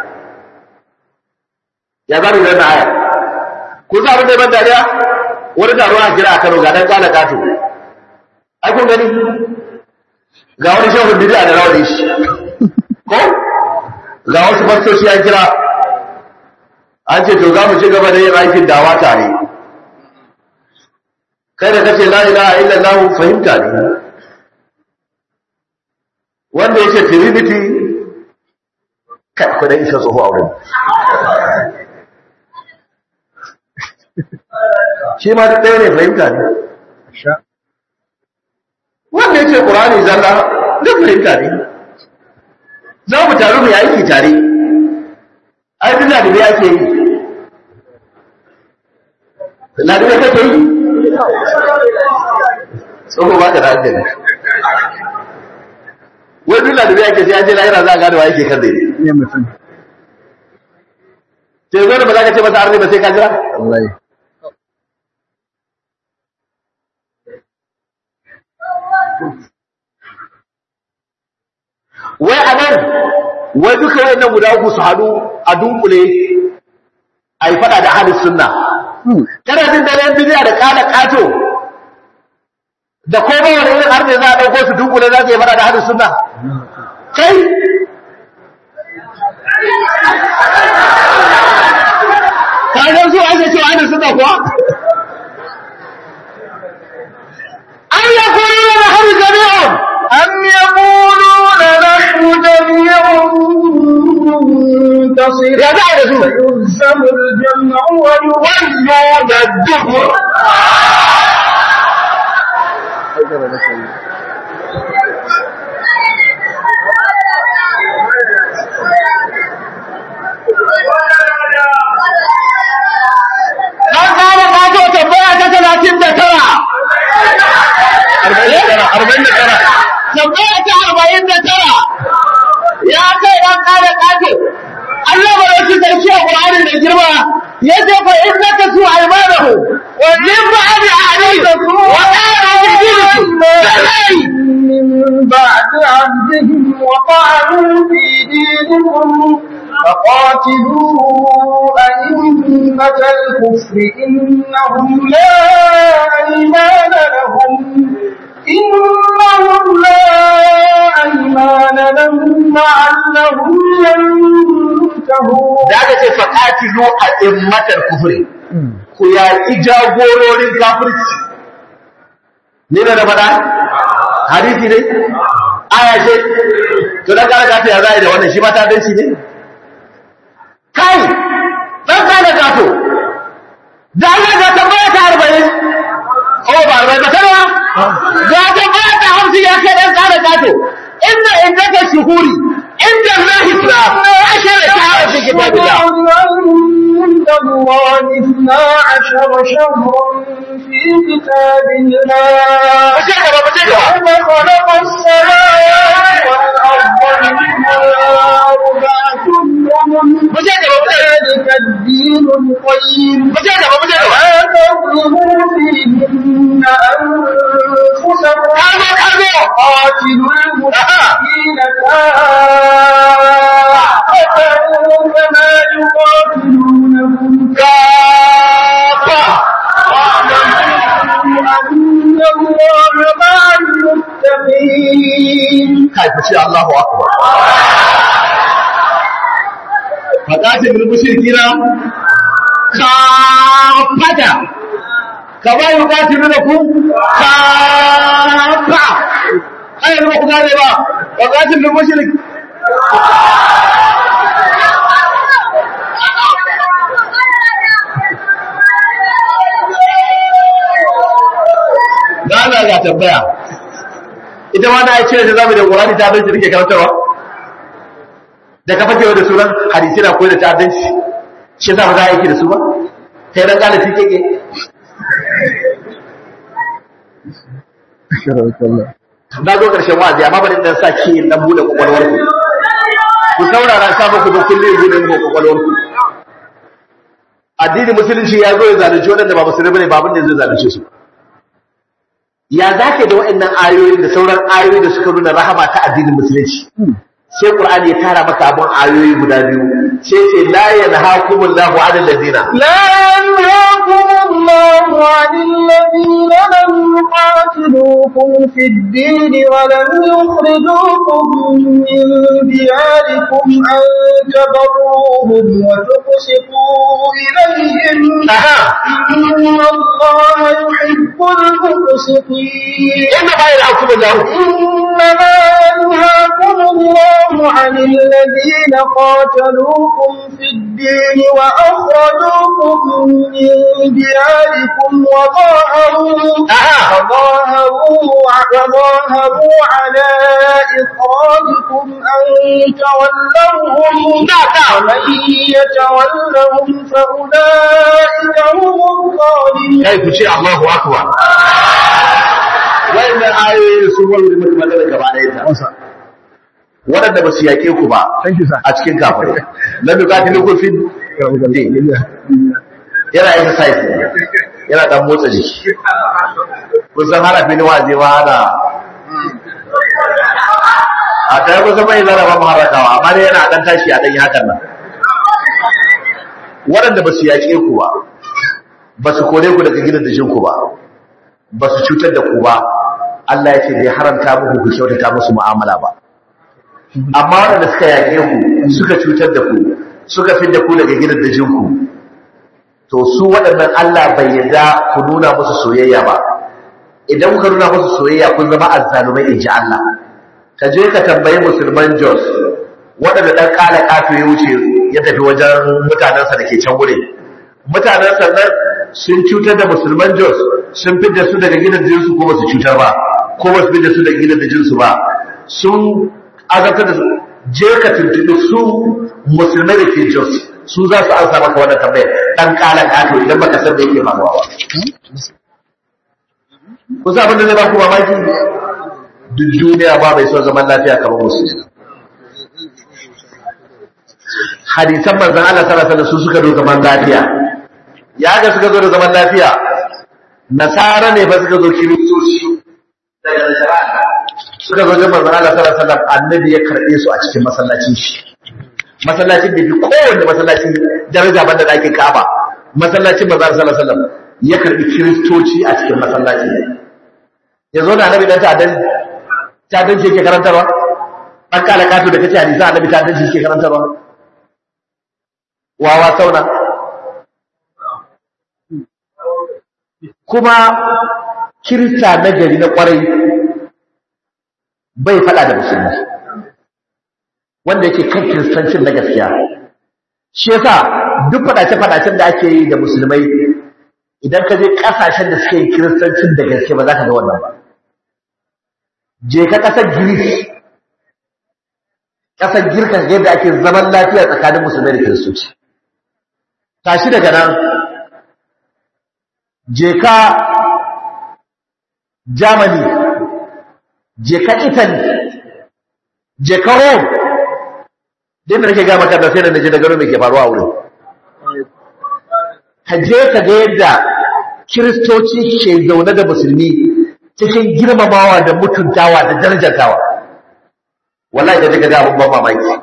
ya za mu yi wannan aya ko za mu da ban dariya wani taro a kira a Kano ga dan kala kato ai kun gani ga wani shehu bid'a da rawani shi ko ga wasu fastoci an kira an ce to za mu ci gaba da yin aikin dawa tare kai da kace la ilaha illallah fahimta ne wanda yake trinity kai ku da isa tsoho a wurin shi ma duk ɗaya ne fahimta ne wanda yake qur'ani zalla duk fahimta ne za mu taru mu yi aiki tare ai duk da ya ke yi na da kake yi tsoho ba ka da hankali wai duk da ya ke sai an je lahira za a gane wa yake kan dai ne mutum sai zo da ba za ka ce masa arni ba sai ka jira wallahi wai a nan wai duka wayannan guda uku su haɗu a dunkule a yi faɗa da halin sunna kana jin da yan bidiya da kada kato da ko ba wani irin har ne za a ɗauko su dunkule za su yi faɗa da halin sunna kai ka ga su ake cewa halin sunna kuwa an yakunu da halin jami'un أم يقولون نحن جميع منتصر ya za a yi da su فيلزم الجمع ويولون الدبر an kama kato tambaya ta talatin da tara arba'in da tara tambaya ta arba'in da tara ya kai dan kare kato Allah ba yake sarki a Qur'ani da girma ya ce fa in naka su aymanahu wa min ba'di ahdihim wa qala dinikum من بعد عهدهم وطعنوا في دينكم فقاتلوا أئمة الكفر إنهم لا أيمان لهم إنهم لا أيمان لهم لعلهم ينتهون da aka ce faqatilu a immatar kufri ku yaƙi jagororin kafirci ne da na faɗa hadisi ne aya ce to dan kare gato ya zai da wannan shi ma ta danci ne kai dan kare gato da Allah ga tambaya ta 40 oh ba 40 ba tara ga tambaya ta 50 ya kai dan kare gato inna indaka shuhuri inda Allah islam ashara shahara fi kitabillah عند الله اثنا عشر شهرا في كتاب الله mu je gaba mu je gaba يوم خلق السماوات والأرض منها أربعة حرم mu je gaba mu je gaba ذلك الدين القيم mu je gaba mu je gaba لا تظلموا فيهن أنفسكم kazo kazo قاتلوا المشركين كافة كما يقاتلونكم kafa واعلموا أن الله مع المتقين kai ku ce Allahu akbar fadatin bil mushrikina kafata kama yuqatilunakum kafa ai ba ku gane ba fadatin bil mushrik da Allah ya tambaya ita ma na ce da zamu da Qur'ani ta bai take karantawa da ka fake da sunan hadisi na koyar da ta'addanci shi za mu za a aiki da su ba kai dan kala tike ke na zo karshen wa'azi amma bari dan sa ki dan bude kwakwalwar ku ku saurara sa muku da kullum bude muku kwakwalwar ku addinin musulunci ya zo ya zalunci waɗanda ba musulmi bane ba abin da zai zalunce su ya zake da waɗannan ayoyi da sauran ayoyi da suka nuna rahama ta addinin musulunci sai qur'ani ya tara maka abun ayoyi guda biyu sai ce la yanhaakumullahu 'anil ladina لا ينهاكم الله عن الذين لم يقاتلوكم في الدين ولم يخرجوكم من دياركم أن تبروهم وتقسطوا إليهم aha إن الله يحب المقسطين inna ma yanhaakumullahu إنما ينهاكم الله عن الذين قاتلوكم في الدين وأخرجوكم من دياركم وظاهروا aha وظاهروا وظاهروا على إخراجكم أن تولوهم ومن يتولهم فأولئك هم الظالمون kai ku ce Allahu akbar wannan ayoyi sun warware mutum magana gaba ɗaya ta waɗanda ba su yaƙe ku ba Thank you, sir. a cikin kafirai na duka ta nukun fi yana exercise ne yana ɗan motsa jiki kusan harafi ni waje ma ana a ta yi kusan mai zara ba mu harakawa amma dai yana ɗan tashi a ɗan yi hakan nan waɗanda ba su yaƙe ku ba ba su kore ku daga gidan da ku ba ba su cutar da ku ba Allah ya ce bai haramta muku ku kyautata musu mu'amala ba amma waɗanda suka yaƙe ku suka cutar da ku suka fi da ku daga gidan da ku to su waɗannan Allah bai yarda ku nuna musu soyayya ba idan kuka nuna musu soyayya kun zama azzalumai in ji Allah ka je ka tambayi musulman Jos waɗanda ɗan ƙala ƙato ya wuce ya tafi wajen mutanensa da ke can wurin mutanensa nan sun cutar da musulman Jos sun fidda su daga gidan jinsu ko ba su cutar ba ko ba su fidda su daga gidan jinsu ba sun azabtar da su je ka tuntuɓi su musulmai da ke Jos su za su ansa maka wannan tambayar ɗan ƙala ƙato idan baka san da yake faruwa ba kusa abin da zai ba ku mamaki duk duniya ba mai son zaman lafiya kamar musulmi hadisan manzan Allah sallallahu alaihi wasallam su suka zo zaman lafiya ya ga suka zo da zaman lafiya nasara ne ba suka zo kiristoci daga nasara suka zo da manzan Allah sallallahu alaihi wasallam annabi ya karbe su a cikin masallacin shi masallacin da bi kowanne masallaci daraja banda da ake kaba masallacin manzan Allah sallallahu alaihi wasallam ya karbi kiristoci a cikin masallaci ya zo da annabi dan ta'addan ta'addan shi yake karantarwa dan kala kato da kace hadisi annabi ta'addan shi yake karantarwa wawa sauna kuma kirista na gari na kwarai bai fada da musulmi wanda yake kan kiristancin na gaskiya shi yasa duk fadace-fadacen da ake yi da musulmai idan ka je kasashen da suke yi kiristancin da gaske ba za ka ga wannan ba je ka kasar giris kasar girka yadda ake zaman lafiya tsakanin musulmai da kiristoci tashi daga nan je ka germany je ka italy je ka rome din da nake ga maka da sai da naje da gano me ke faruwa a wurin ka je ka ga yadda kiristoci ke zaune da musulmi cikin girmamawa da mutuntawa da darajantawa wallahi da daga ga abun ban mamaki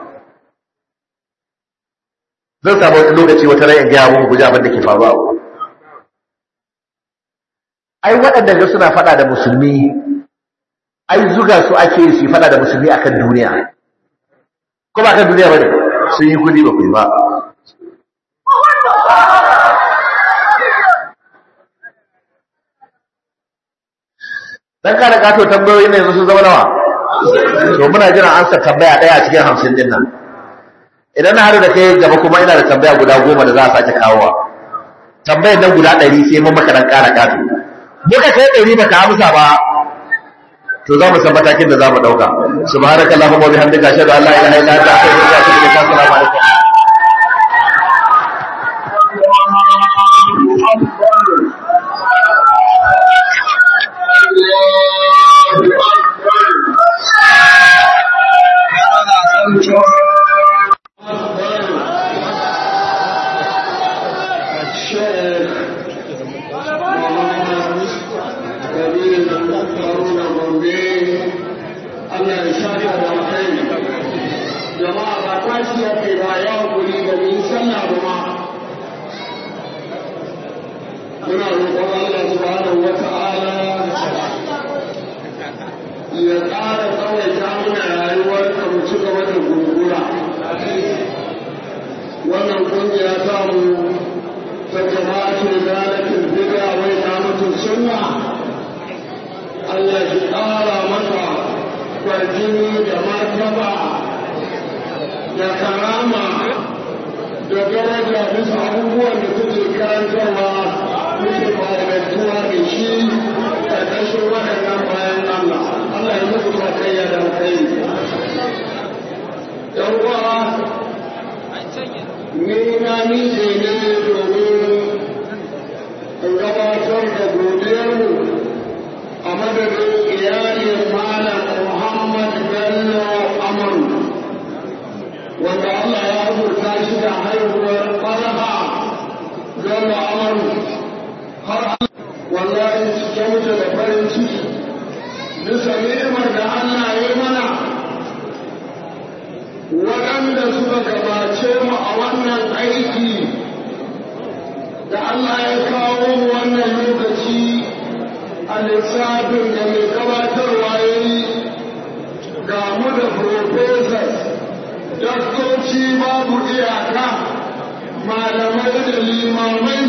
zan samu wani lokaci wata rai in gaya muku guji abin da ke faruwa a wurin ai waɗanda ga suna faɗa da musulmi ai zuga su ake yi su yi faɗa da musulmi akan duniya ko ba kan duniya ba ne sun yi kudi ba ku yi ba dan kada kato tambayoyi ne yanzu sun zama nawa to muna jiran ansa tambaya daya a cikin hamsin din nan idan na haɗu da kai gaba kuma ina da tambaya guda goma da za a sake kawowa tambayar nan guda ɗari sai mun maka dan ƙara kato muka kai ɗari baka amsa ba to za mu san matakin da za mu dauka subhanakallahumma wa bihamdika ashhadu an la ilaha illa anta astaghfiruka wa atubu ilaik assalamu alaikum jama'a ba tashi ya kai ba ya hakuri da mun sallah ba ma muna roƙon Allah subhanahu wa ta'ala ya ƙara tsawaita mana rayuwar ka mu ci gaba da gurgura wannan kungiya ta mu ta jama'atu zalatin bid'a wa iqamatus sunna Allah ya ƙara mata kwarjini da martaba da karama da daraja bisa abubuwan da suke karantarwa muke fa'idantuwa da shi da ƙarshen waɗannan bayan Allah. Allah ya musu sakayya da kai. ‘Yan uwa, ni na nije ne domin in gabatar da godiyarmu a madadin iyalin Malam Muhammad Bello Amaru. wanda Allah ya rubuta shi da haihuwar faraha don amaru har wallahi cike mutu da farin ciki bisa ni'imar da Allah ya mana waɗanda suka gabace mu a wannan aiki da Allah ya kawo mu wannan lokaci a lissafin da mai gabatarwa ya yi ga mu da professors daktoci babu iyaka malamai da limamai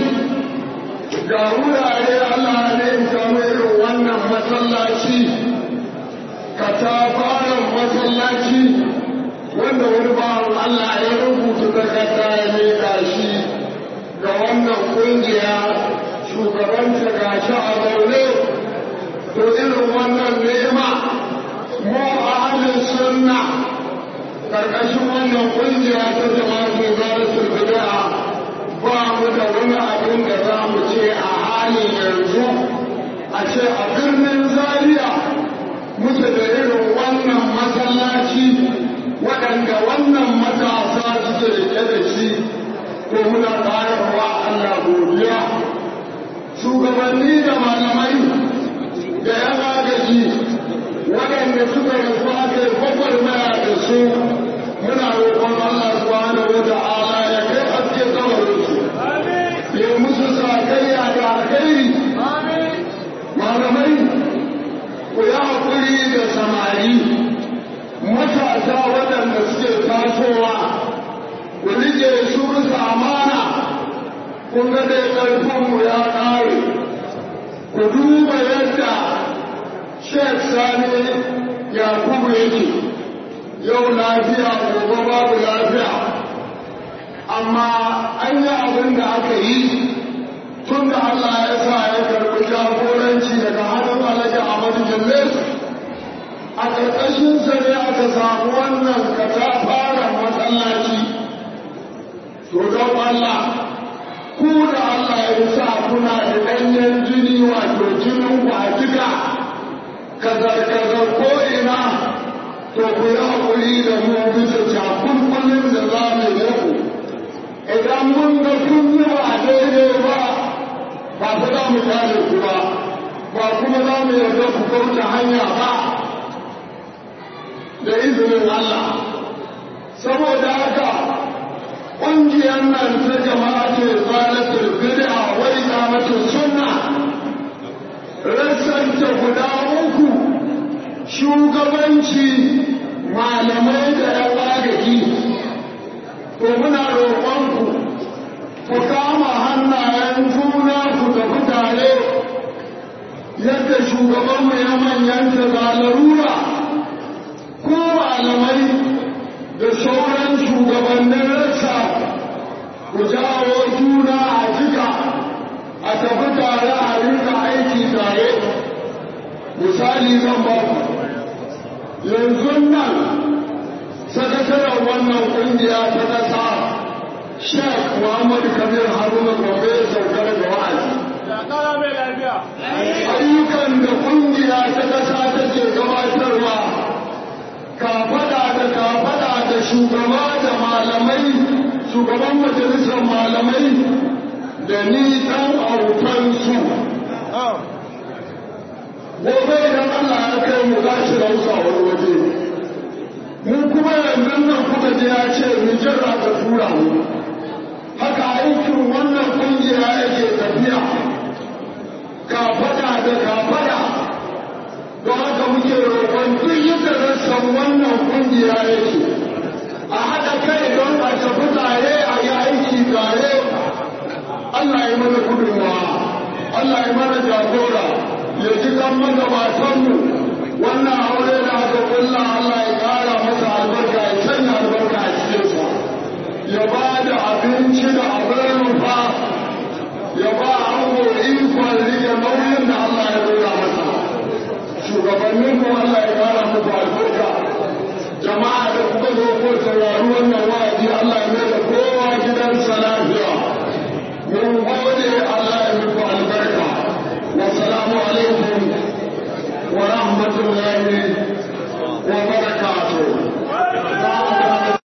ga wurare Allah ne in samu irin wannan masallaci katafaren masallaci wanda wani bawan Allah ya rubuta takarda ya leka shi ga wannan kungiya shugabanta ga shi a zaune to irin wannan nema mu ahalin sunna karkashin wannan kungiya ta jama'atu zalatul bid'a ba mu da wani abin da za mu ce a halin yanzu a ce a birnin zaria muke da irin wannan masallaci waɗanda wannan matasa suke rike da shi ko muna ƙararwa Allah godiya shugabanni da malamai da yan agaji waɗanda suka rufa aka yi gwagwarmaya da su muna roƙon Allah subhanahu wa ta'ala ya kai haske kabarin su ya musu sakayya da alkhairi malamai ku yi haƙuri da samari matasa waɗanda suke tasowa ku rike su bisa amana kun ga dai ƙarfinmu ya ƙare ku duba yadda Sheikh Sani Yakubu yake yau lafiya gobe babu lafiya amma an yi abin da aka yi tun da Allah ya sa ya karɓi jagoranci daga hannun Alhaji Ahmadu Jalle a ƙarƙashin sa ne aka samu wannan katafaren masallaci to don Allah ku da Allah ya sa kuna da ɗanyen jini wato jinin ku a jika kazar-kazar ko ina to ku yi haƙuri da mu bisa cakulkulin da za mu yi ku idan mun ga kun yi ba daidai ba ba ku za mu kare ku ba ba kuma za mu yarda ku kauce hanya ba da izinin Allah saboda haka ƙungiyar nan ta jama'a ce zalatul bid'a wa iqamatus sunna rassanta guda uku shugabanci malamai da yan agaji to muna roƙonku ku kama hannayen juna ku tafi tare yadda shugabanmu ya manyanta ga larura ko malamai da sauran shugabannin rassa ku jawo juna a jika a tafi tare a rinka aiki tare misali zan ba ku yanzu nan sakataren wannan kungiya ta kasa Sheikh Muhammad Kabir Haruna Gobe ya sauka daga wa'azi. Ayyukan da kungiya ta kasa take gabatarwa kafada da kafada da shugaba da malamai shugaban majalisar malamai da ni dan autansu. Gobe idan Allah ya kai mu za shi rausa wani waje. Mu kuma yanzu nan kuka je ya ce mu jira ka tura mu. haka aikin wannan kungiya yake tafiya kafada da kafada don haka muke roƙon duk yadda rassan wannan kungiya yake a haɗa kai don a tafi tare a yi aiki tare Allah ya mana gudunmawa Allah ya mana jagora ya ji kan magabatanmu wannan aure da aka kulla Allah ya ƙara masa albarka ya sanya albarka a cikinsa ya ba da abinci da abin rufa ya ba ango ikon rike nauyin da Allah ya dora masa shugabannin mu Allah ya kara muku albarka jama'a da kuka zo ko saurari wannan wa'azi Allah ya mai da kowa gidansa lafiya mun gode Allah ya muku albarka wa salamu alaikum wa rahmatullahi